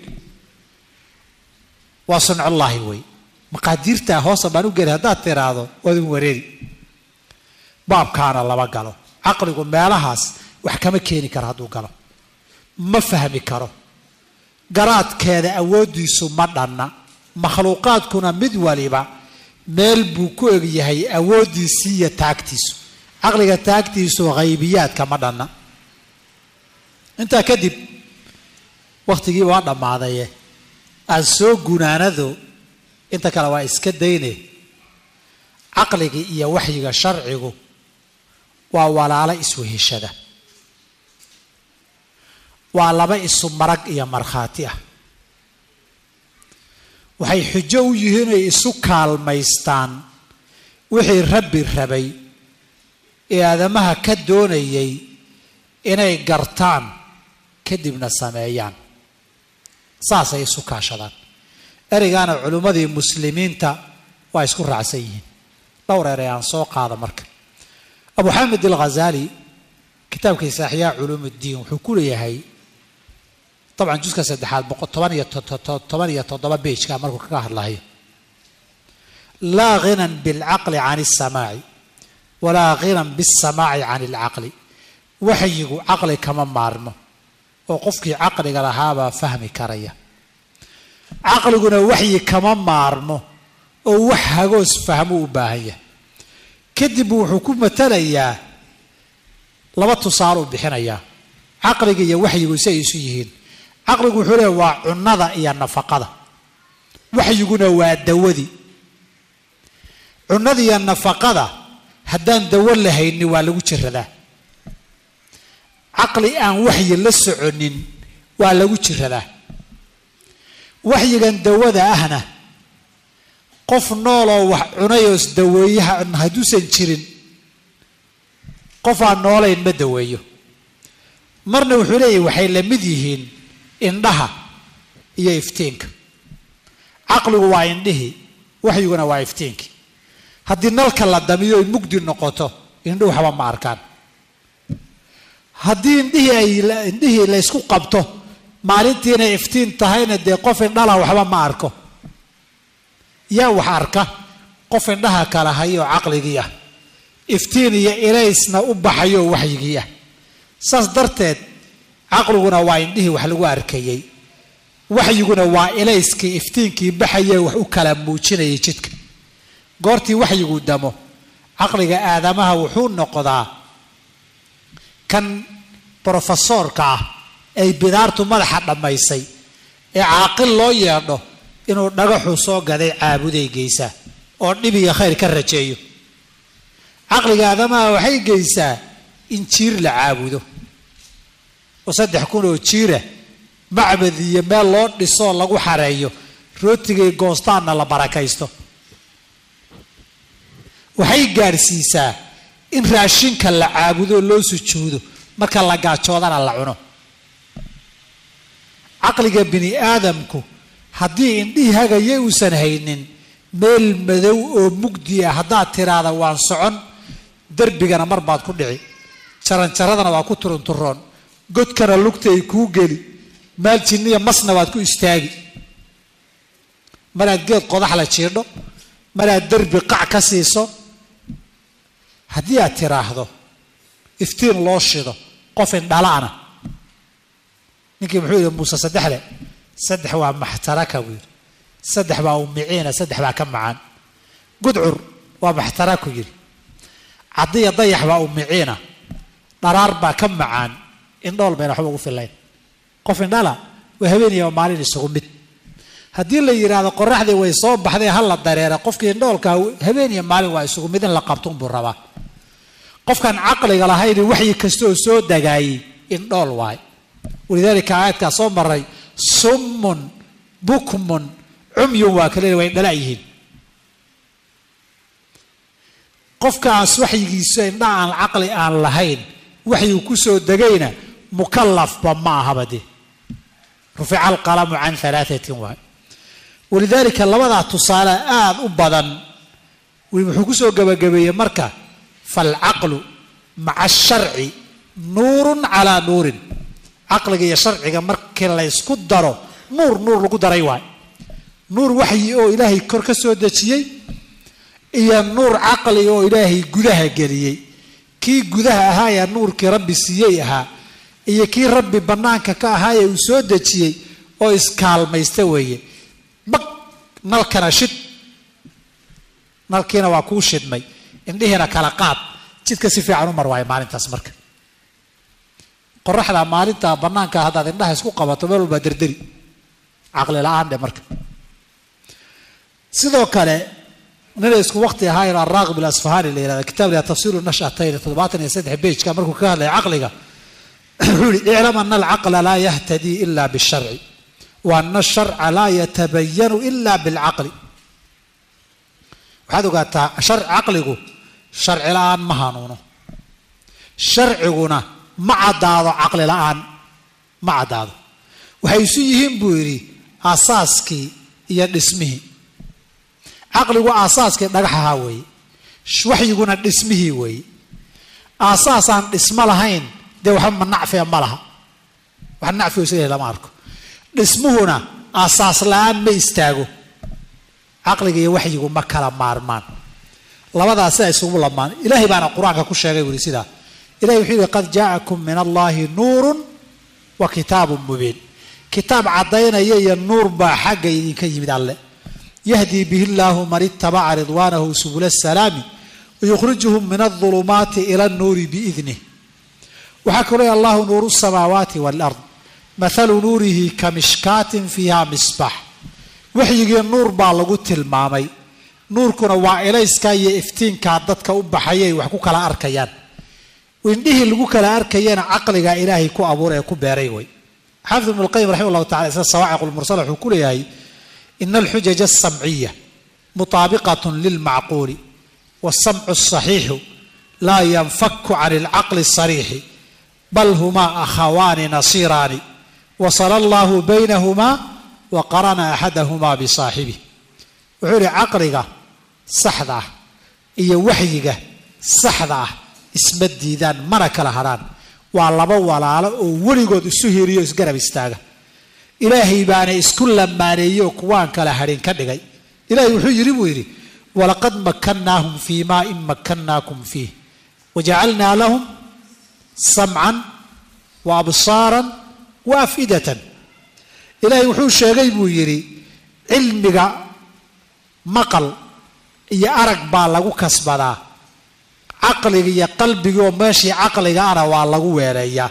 waa suncullaahi wey maqaadiirtaa hoosa baan u geli haddaad tiraahdo waadun wareeri baabkaana lama galo caqligu meelahaas wax kama keeni karo hadduu galo ma fahmi karo garaadkeeda awooddiisu ma dhanna makhluuqaadkuna mid waliba meel buu ku egyahay awooddiisii iyo taagtiisu caqliga taagtiisu haybiyaadka ma dhanna intaa kadib wakhtigii waa dhammaadaye aan soo gunaanado inta kale waa iska dayne caqligii iyo waxyiga sharcigu waa walaalo isweheshada waa laba isu marag iyo markhaati ah waxay xujo u yihiin inay isu kaalmaystaan wixii rabbi rabay ee aadamaha ka doonayay inay gartaan kadibna sameeyaan saasay isu kaashadaan ereygaana culimmadii muslimiinta waa isku raacsan yihiin dhowr erey aan soo qaada marka abu xamed alghazali kitaabkiisa axyaa culuum uddiin wuxuu ku leeyahay dabcan juska saddexaad toban iyo toban iyo toddoba beijka markuu kaga hadlayo laa ghinan bilcaqli can alsamaaci walaa ghinan bisamaaci can alcaqli waxyigu caqli kama maarmo oo qofkii caqliga lahaabaa fahmi karaya caqliguna waxyi kama maarmo oo wax hagoos fahmo u baahan yahay kadib wuxuu ku matalayaa laba tusaale u bixinayaa caqliga iyo waxyigu si ay isu yihiin caqligu wuxuu leeya waa cunnada iyo nafaqada waxyiguna waa dawadii cunnada iyo nafaqada haddaan dawo lahayni waa lagu jiradaa caqli aan waxyi la soconin waa lagu jiradaa waxyigan dawada ahna qof nooloo wax cunayoos daweeyaha hadduusan jirin qof aan noolayn ma daweeyo marna wuxuu leeyahy waxay la mid yihiin indhaha iyo iftiinka caqligu waa indhihii waxyiguna waa iftiinkii haddii nalka la damiyo ay mugdi noqoto indhuhu waxba ma arkaan haddii indhihii ay indhihii laysku qabto maalintii inay iftiin tahayna dee qof indhala waxba ma arko yaa wax arka qof indhaha kala hayoo caqligii ah iftiin iyo ilaysna u baxayoo waxyigii ah saas darteed caqliguna waa indhihii wax lagu arkayey waxyiguna waa ilayskii iftiinkii baxayee wax u kala muujinayay jidka goortii waxyigu damo caqliga aadamaha wuxuu noqdaa kan brofesoorka ah ay bidaartu madaxa dhammaysay ee caaqil loo yeedho inuu dhagaxuu soo gaday caabuday geysaa oo dhib iyo khayr ka rajeeyo caqliga aadamaha waxay geysaa in jiir la caabudo oo saddex kun oo jiira macbad iyo meel loo dhisoo lagu xareeyo rootigay goostaanna la barakaysto waxay gaadhsiisaa in raashinka la caabudo loo sujuudo marka la gaajoodana la cuno caqliga bini aadamku haddii indhihii hagaya uusan haynin meel madow oo mugdi ah haddaad tiraahda waan socon derbigana mar baad ku dhici jaranjaradana waa ku turunturoon godkana lugta ay kuu geli maal jinniya masna waad ku istaagi maraad geed qodax la jiidho maraad derbi qac ka siiso haddii aad tiraahdo iftiin loo shido qof indhala'na ninkii muxuu yidhi muuse saddexle saddex waa maxtaraka buu yidhi saddex baa umiciina saddex baa ka macaan gudcur waa maxtaraku yidhi cadiya dayax baa umiciina dharaar baa ka macaan indhool bayna waxba ugu filayn qof indhala waa habeeniya maalin isugu mid haddii la yidhaahdo qoraxdii way soo baxday ha la dareera qofkii indhoolka habeeniya maalin waa isugu mid in la qabtun buu rabaa qofkaan caqliga lahayn waxyi kasta oo soo dagaayey indhool waay walidaalika aayadkaa soo maray summun bukmun cumyun waa kale way dhala yihiin qofkaas waxyigiisa indha aan caqli aan lahayn waxyigu kusoo degayna mukallafba ma ahaba dee rufica alqalamu can alaaatin waay walidaalika labadaa tusaale aada u badan wuxuu kusoo gabagabeeyey marka falcaqlu maca asharci nuurun calaa nuurin caqliga iyo sharciga markii laysku daro nuur nuur lagu daray waay nuur waxyi oo ilaahay kor ka soo dejiyey iyo nuur caqli oo ilaahay gudaha geliyey kii gudaha ahaayee nuurkii rabbi siiyey ahaa iyo kii rabbi bannaanka ka ahaayee uu soo dejiyey oo iskaalmaysta weeye bag nalkana shid nalkiina waa kuu shidmay indhihiina kala qaad jidka si fiican u mar waayo maalintaas marka qoraxda maalinta bannaanka haddaad indhaha isku qabato meel walbaa derderi caqli la-aan dhe marka sidoo kale nina isku waqti ahaayeen araaqib alasfahani la yihahda kitab la tafsiiru nashatayn toddobaatan iyo saddex bejka markuu ka hadlaya caqliga wuxuu yihi iclam ana alcaqla laa yahtadii ila bisharci wa ana asharca laa yatabayanu ila bilcaqli waxaad ogaataa caqligu sharci la-aan ma hanuuno sharciguna ma caddaado caqli la-aan ma caddaado waxay isu yihiin buu yidhi aasaaskii iyo dhismihii caqligu aasaaskii dhagaxahaa weeye waxyiguna dhismihii weeye aasaasaan dhismo lahayn dee waxba ma nacfiya ma laha wax nacfigo isleeyahy lama arko dhismuhuna aasaas la-aan ma istaago caqliga iyo waxyigu ma kala maarmaan labadaas sidaa isugu lamaan ilaahay baana qur-aanka ku sheegay buu yihi sidaa ilahay wuxuu yihi qad jaa'akum min allahi nuurun wa kitaabun mubiin kitaab caddaynaya iyo nuur baa xagga idinka yimid alle yahdii bihi llaahu man itabaca ridwaanahu subula asalaami wayukhrijuhum min aldulumaati ila annuuri biidnih waxaa kaloo ley allahu nuuru samaawaati waalard mathalu nuurihi ka mishkaatin fiiha misbax waxyigii nuur baa lagu tilmaamay nuurkuna waa ilayskaa iyo iftiinkaa dadka u baxayay wax ku kala arkayaan indhihii lagu kala arkayana caqligaa ilaahay ku abuura ee ku beeray way xaafid ibnu lqayim raxima llahu tacala isla sawaaciq lmursala wuxuu ku leeyahay ina alxujaja asamciya mutaabiqatun lilmacquuli waasamcu asaxiixu laa yanfaku can alcaqli asariixi bal humaa akhawaani nasiiraani wasala allahu baynahumaa wa qarana axadahumaa bisaaxibih wuxuu yihi caqliga saxda ah iyo waxyiga saxda ah isma diidaan mana kala hadhaan waa laba walaalo oo weligood isu hiriyo isgarab istaaga ilaahay baana isku lamaaneeyey oo kuwaan kala hadhin ka dhigay ilaahay wuxuu yidhi buu yidhi walaqad makannaahum fii maa in makannaakum fiih wajacalnaa lahum samcan wa absaaran wa afidatan ilaahay wuxuu sheegay buu yidhi cilmiga maqal iyo arag baa lagu kasbadaa caqliga iyo qalbigii oo meeshii caqliga ana waa lagu weeleeyaa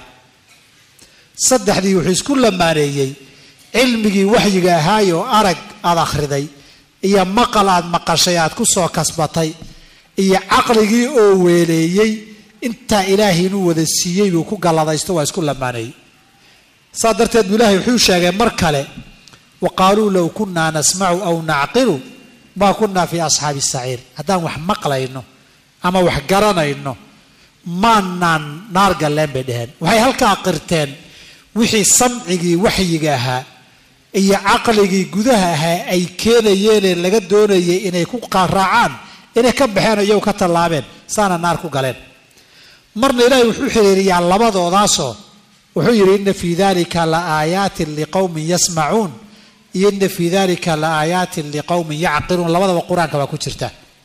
saddexdii wuxuu isku lamaaneeyey cilmigii waxyiga ahaayoo arag aada akhriday iyo maqal aad maqashay aad ku soo kasbatay iyo caqligii oo weeleeyey intaa ilaahay inuu wada siiyey buu ku galladaysto waa isku lamaaneeyey saas darteed buu ilaahay wuxuu sheegay mar kale wa qaaluu low kunnaa nasmacu aw nacqilu maa kunnaa fii asxaabi saciir haddaan wax maqlayno ama wax garanayno maanaan naar galleen bay dheheen waxay halkaa qirteen wixii samcigii waxyiga ahaa iyo caqligii gudaha ahaa ay keenayeenee laga doonayay inay ku raacaan inay ka baxeen oo iyagu ka tallaabeen saana naar ku galeen marna ilaahay wuxuu xiriiriyaa labadoodaasoo wuxuu yidhi ina fii dalika la aayaatin liqowmin yasmacuun iyo ina fii dalika la aayaatin liqowmin yacqiluun labadaba qur-aanka baa ku jirta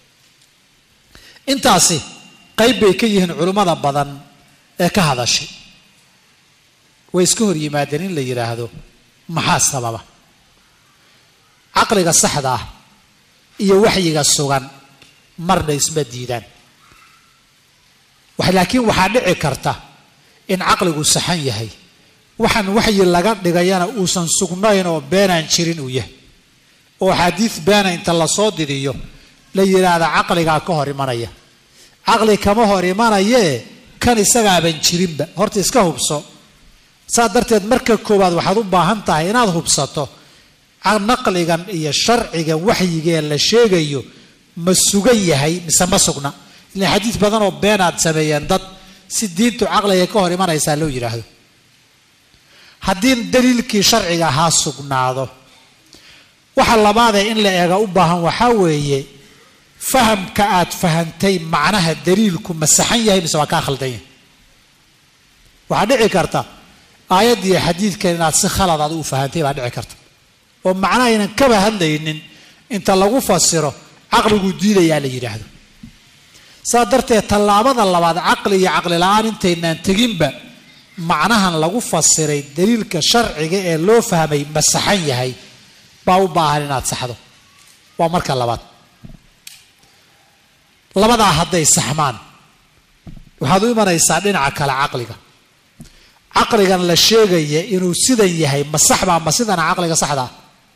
intaasi qayb bay ka yihiin culimmada badan ee ka hadashay way iska hor yimaadeen in la yidhaahdo maxaa sababa caqliga saxda ah iyo waxyiga sugan marna isma diidaan laakiin waxaa dhici karta in caqligu saxan yahay waxaan waxyi laga dhigayana uusan sugnayn oo beenaan jirin uu yahay oo axaadiid beena inta lasoo didiyo la yidhaahda caqligaa ka hor imanaya caqli kama hor imanayee kan isagaaban jirinba horta iska hubso saas darteed marka koowaad waxaad u baahan tahay inaad hubsato naqligan iyo sharcigan waxyigee la sheegayo ma sugan yahay mise ma sugna ilan xadiis badan oo been aad sameeyeen dad si diintu caqliga ka hor imanaysaa loo yidhaahdo haddii daliilkii sharciga ahaa sugnaado waxa labaadee in la eega u baahan waxaa weeye fahamka aad fahantay macnaha daliilku ma saxan yahay mise waa kaa khaldan yahay waxaa dhici karta aayaddiiyo xadiidkan inaad si khalad aad u fahantay baa dhici karta oo macnaha aynan kaba hadlaynin inta lagu fasiro caqliguu diidayaa la yidhaahdo saa darteed tallaabada labaad caqli iyo caqli la-aan intaynaan teginba macnahan lagu fasiray daliilka sharciga ee loo fahmay ma saxan yahay baa u baahan inaad saxdo waa marka labaad labadaa hadday saxmaan waxaad u imanaysaa dhinaca kale caqliga caqligan la sheegaya inuu sidan yahay ma saxbaa ma sidana caqliga saxdaa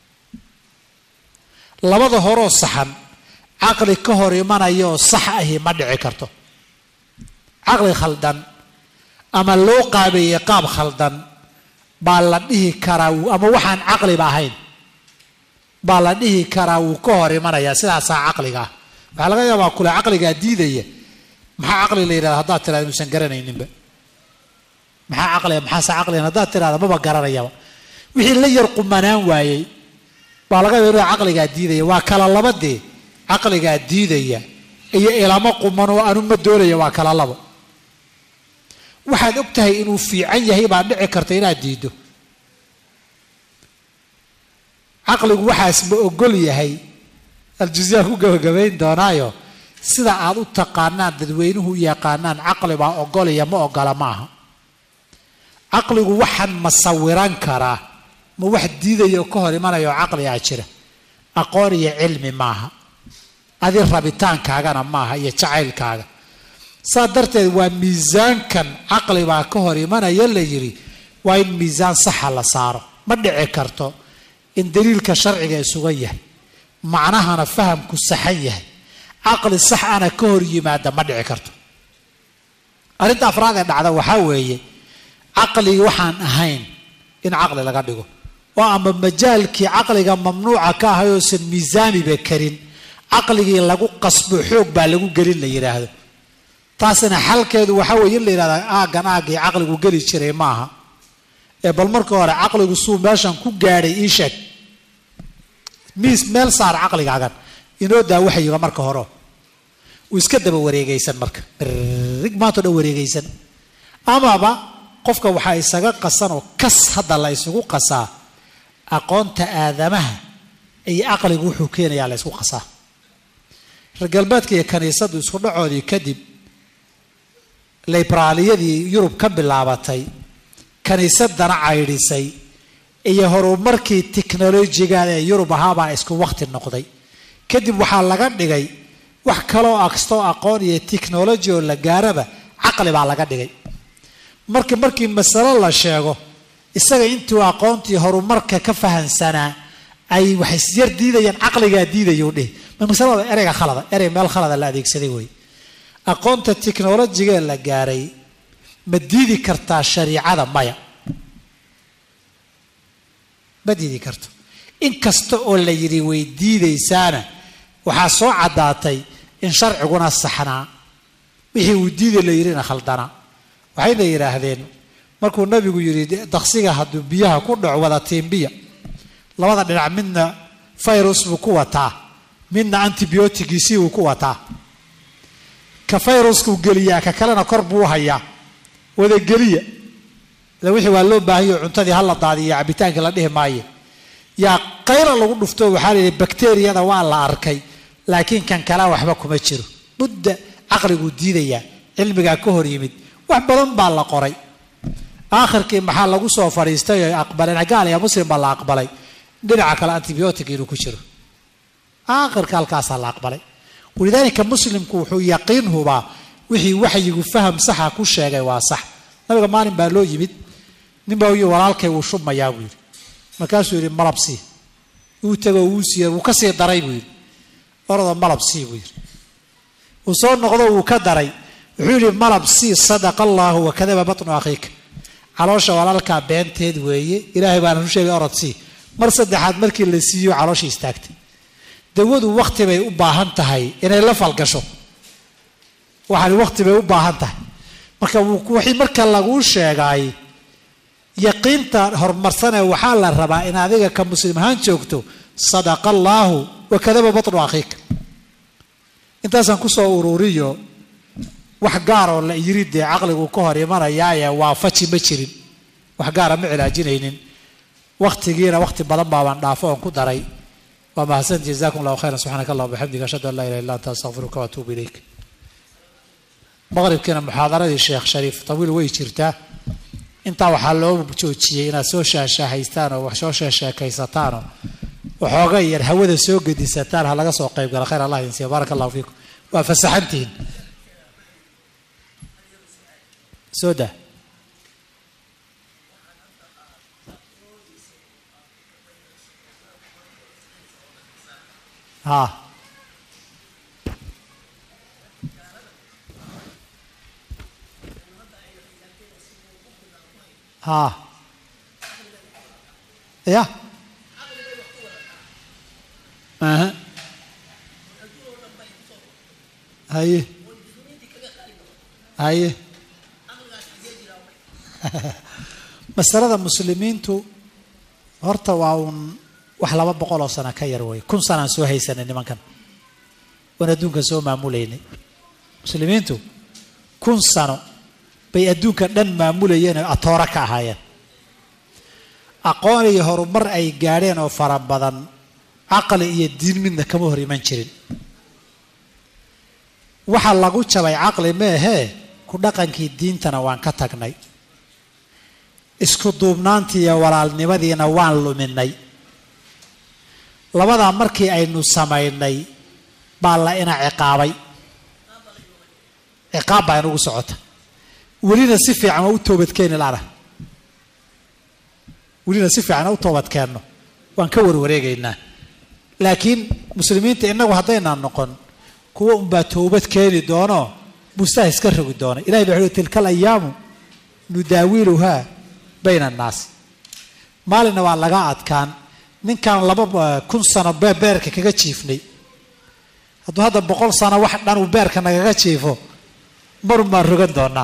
labada horoo saxan caqli ka hor imanaya oo sax ahi ma dhici karto caqli khaldan ama loo qaabeeyey qaab khaldan baa la dhihi karaa ama waxaan caqliba ahayn baa la dhihi karaa wuu ka hor imanayaa sidaasaa caqliga ah waxaa laga yaabaa kule caqligaa diidaya maxaa caqli la yidhahda haddaad tirahda inuusan garanayninba maxaa caqliga maxaase caqligan haddaad tirahda maba garanayaba wixii la yar qumanaan waayey baa laga yaaba inuu caqligaa diidaya waa kala labadee caqligaa diidaya iyo ilamo quman oo anu ma doonaya waa kala labo waxaad og tahay inuu fiican yahay baa dhici karta inaad diiddo caqligu waxaas ma ogol yahay aljuzyaan ku gabagabayn doonaayo sida aad u taqaanaan dadweynuhu u yaqaanaan caqli baa ogolaya ma ogola ma aha caqligu waxaan ma sawiran karaa ma wax diidaya oo ka hor imanaya oo caqligaa jira aqoon iyo cilmi maaha adi rabitaankaagana maaha iyo jacaylkaaga saa darteed waa miisaankan caqli baa ka hor imanaya la yidhi waa in miisaan saxa la saaro ma dhici karto in daliilka sharciga isuga yahay macnahana fahamku saxan yahay caqli sax ana ka hor yimaada ma dhici karto arrinta afraad ee dhacda waxaa weeye caqligii waxaan ahayn in caqli laga dhigo oo ama majaalkii caqliga mamnuuca ka ahay oosan miisaamiba karin caqligii lagu qasbo xoog baa lagu gelin la yidhaahdo taasina xalkeedu waxaa weeye in la yidhahda aaggan aaggii caqligu geli jiray maaha ee bal marka hore caqligu suu meeshan ku gaadhay ii sheeg miis meel saar caqligaagan inoo daa waxyiga marka hore uu iska daba wareegaysan marka rig maantao dhan wareegaysan amaba qofka waxaa isaga qasan oo kas hadda la isugu qasaa aqoonta aadamaha iyo caqligu wuxuu keenayaa la ysku qasaa reer galbeedka iyo kaniisaddu isku dhacoodii kadib libraaliyadii yurub ka bilaabatay kaniisadana caydhisay iyo horumarkii tiknolojigaada ee yurub ahaabaa isku wakti noqday kadib waxaa laga dhigay wax kaloo akstoo aqoon iyo technology oo la gaaraba caqli baa laga dhigay marka markii masalo la sheego isaga intuu aqoontii horumarka ka fahansanaa ay waxay yar diidayaan caqligaa diidayuu dhihi ma masalada ereyga khalada erey meel khalada la adeegsaday wey aqoonta technolojigee la gaaray ma diidi kartaa shariicada maya ma diidi karto inkasta oo la yidhi way diidaysaana waxaa soo caddaatay in sharciguna saxnaa wixii uu diiday la yidhina khaldanaa waxayna yidhaahdeen markuu nabigu yidhi daksiga hadduu biyaha ku dhaco wada tiimbiya labada dhinac midna virus buu ku wataa midna antibiotigiisii buu ku wataa ka viruskuu geliyaa ka kalena kor buu hayaa wadageliya ila wixii waa loo baahanyo cuntadii hala daadiyo cabitaankii la dhihi maayo yaa qayla lagu dhufto waxaa la yidhi bakteriyada waa la arkay laakiin kan kalea waxba kuma jiro mudda caqliguu diidayaa cilmigaa ka hor yimid wax badan baa la qoray aakhirkii maxaa lagu soo fadhiistay oo aqbaleen gaal iyo muslim baa la aqbalay dhinaca kale antibiotic inuu ku jiro aakhirka halkaasaa la aqbalay walidaalika muslimku wuxuu yaqiin hubaa wixii waxyigu faham saxa ku sheegay waa sax nabiga maalin baa loo yimid nin baa uyi walaalkay wuu shubmayaa buu yidhi markaasuu yidhi malab sii wuu tego wuu siiye wuu ka sii daray buu yidhi orodoo malab sii buu yidhi uu soo noqdo wuu ka daray wuxuu yidhi malab sii sadaqa allaahu wakadaba batnu akhiika caloosha walaalkaa beenteed weeye ilaahay baana u sheegay orod sii mar saddexaad markii la siiyo calooshii istaagtay dawadu wakti bay u baahan tahay inay la falgasho waxaani wakti bay u baahan tahay marka wixii marka laguu sheegaay yaqiinta horumarsanee waxaa la rabaa in adiga ka muslim ahaan joogto sadaqa allaahu wakadaba batnu akhiika intaasaan kusoo ururiyo wax gaaroo la yiri dee caqligu ka hor imanayaaye waafaji ma jirin wax gaara ma cilaajinaynin waktigiina wakti badan baabaan dhaafo oon ku daray waa mahadsan jazakum allahu khayran subxaanaka allah bixamdiga ashhadu an laa ilaha illa anta astaqfiruka waatuubu ilayk maqribkiina muxaadaradii sheekh shariif tawiil way jirtaa intaa waxaa loo joojiyey inaad soo shaashaahaystaan oo wax soo sheesheekaysataan oo waxooga yar hawada soo gedisataan ha laga soo qayb gala khayr allah idin siiya baaraka allahu fiikum waa fasaxantihiin soo daa ha ha ya aha haye haye masalada muslimiintu horta waa uun wax laba boqol oo sano ka yar wey kun sanaan soo haysanay nimankan waan adduunkan soo maamulaynay muslimiintu kun sano bay adduunka dhan maamulayeen oo atoora ka ahaayeen aqoon iyo horumar ay gaadheen oo fara badan caqli iyo diin midna kama hor iman jirin waxa lagu jabay caqli meehee ku dhaqankii diintana waan ka tagnay isku duubnaantii iyo walaalnimadiina waan luminay labadaa markii aynu samaynay baa la ina ciqaabay ciqaab baa inugu socota welina si fiican waa u toobadkeeni lana welina si fiican waa u toobadkeenno waan ka warwareegaynaa laakiin muslimiinta innagu haddaynaan noqon kuwa unbaa toobad keeni doono bustaha iska rogi doona ilahay baa wuxuui tilka alayaamu nudaawiluhaa bayna annaasi maalinna waa laga adkaan ninkan laba kun sano beerka kaga jiifnay hadduu hadda boqol sano wax dhan uu beerka nagaga jiifo marun baan rogan doonaa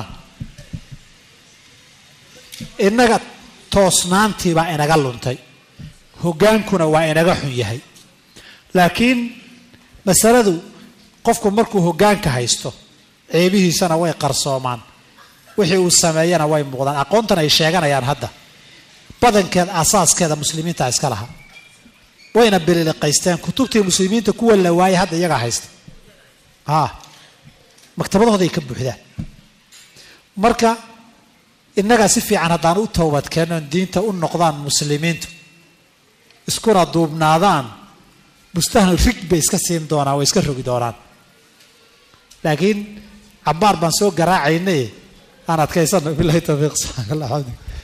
innaga toosnaantii baa inaga luntay hoggaankuna waa inaga xun yahay laakiin masaladu qofku markuu hoggaanka haysto ceebihiisana way qarsoomaan wixii uu sameeyana way muuqdaan aqoontan ay sheeganayaan hadda badankeed asaaskeeda muslimiinta iska laha wayna bililiqaysteen kutubtii muslimiinta kuwa la waayay hadda iyagaa haysta a maktabadahooday ka buuxdaan marka innagaa si fiican haddaan u toobadkeennoon diinta u noqdaan muslimiintu iskuna duubnaadaan bustahna rig bay iska siin doonaan way iska rogi doonaan laakiin cabaar baan soo garaacaynay aan adkaysano bilahi tawfiiq subxaana allah xamdi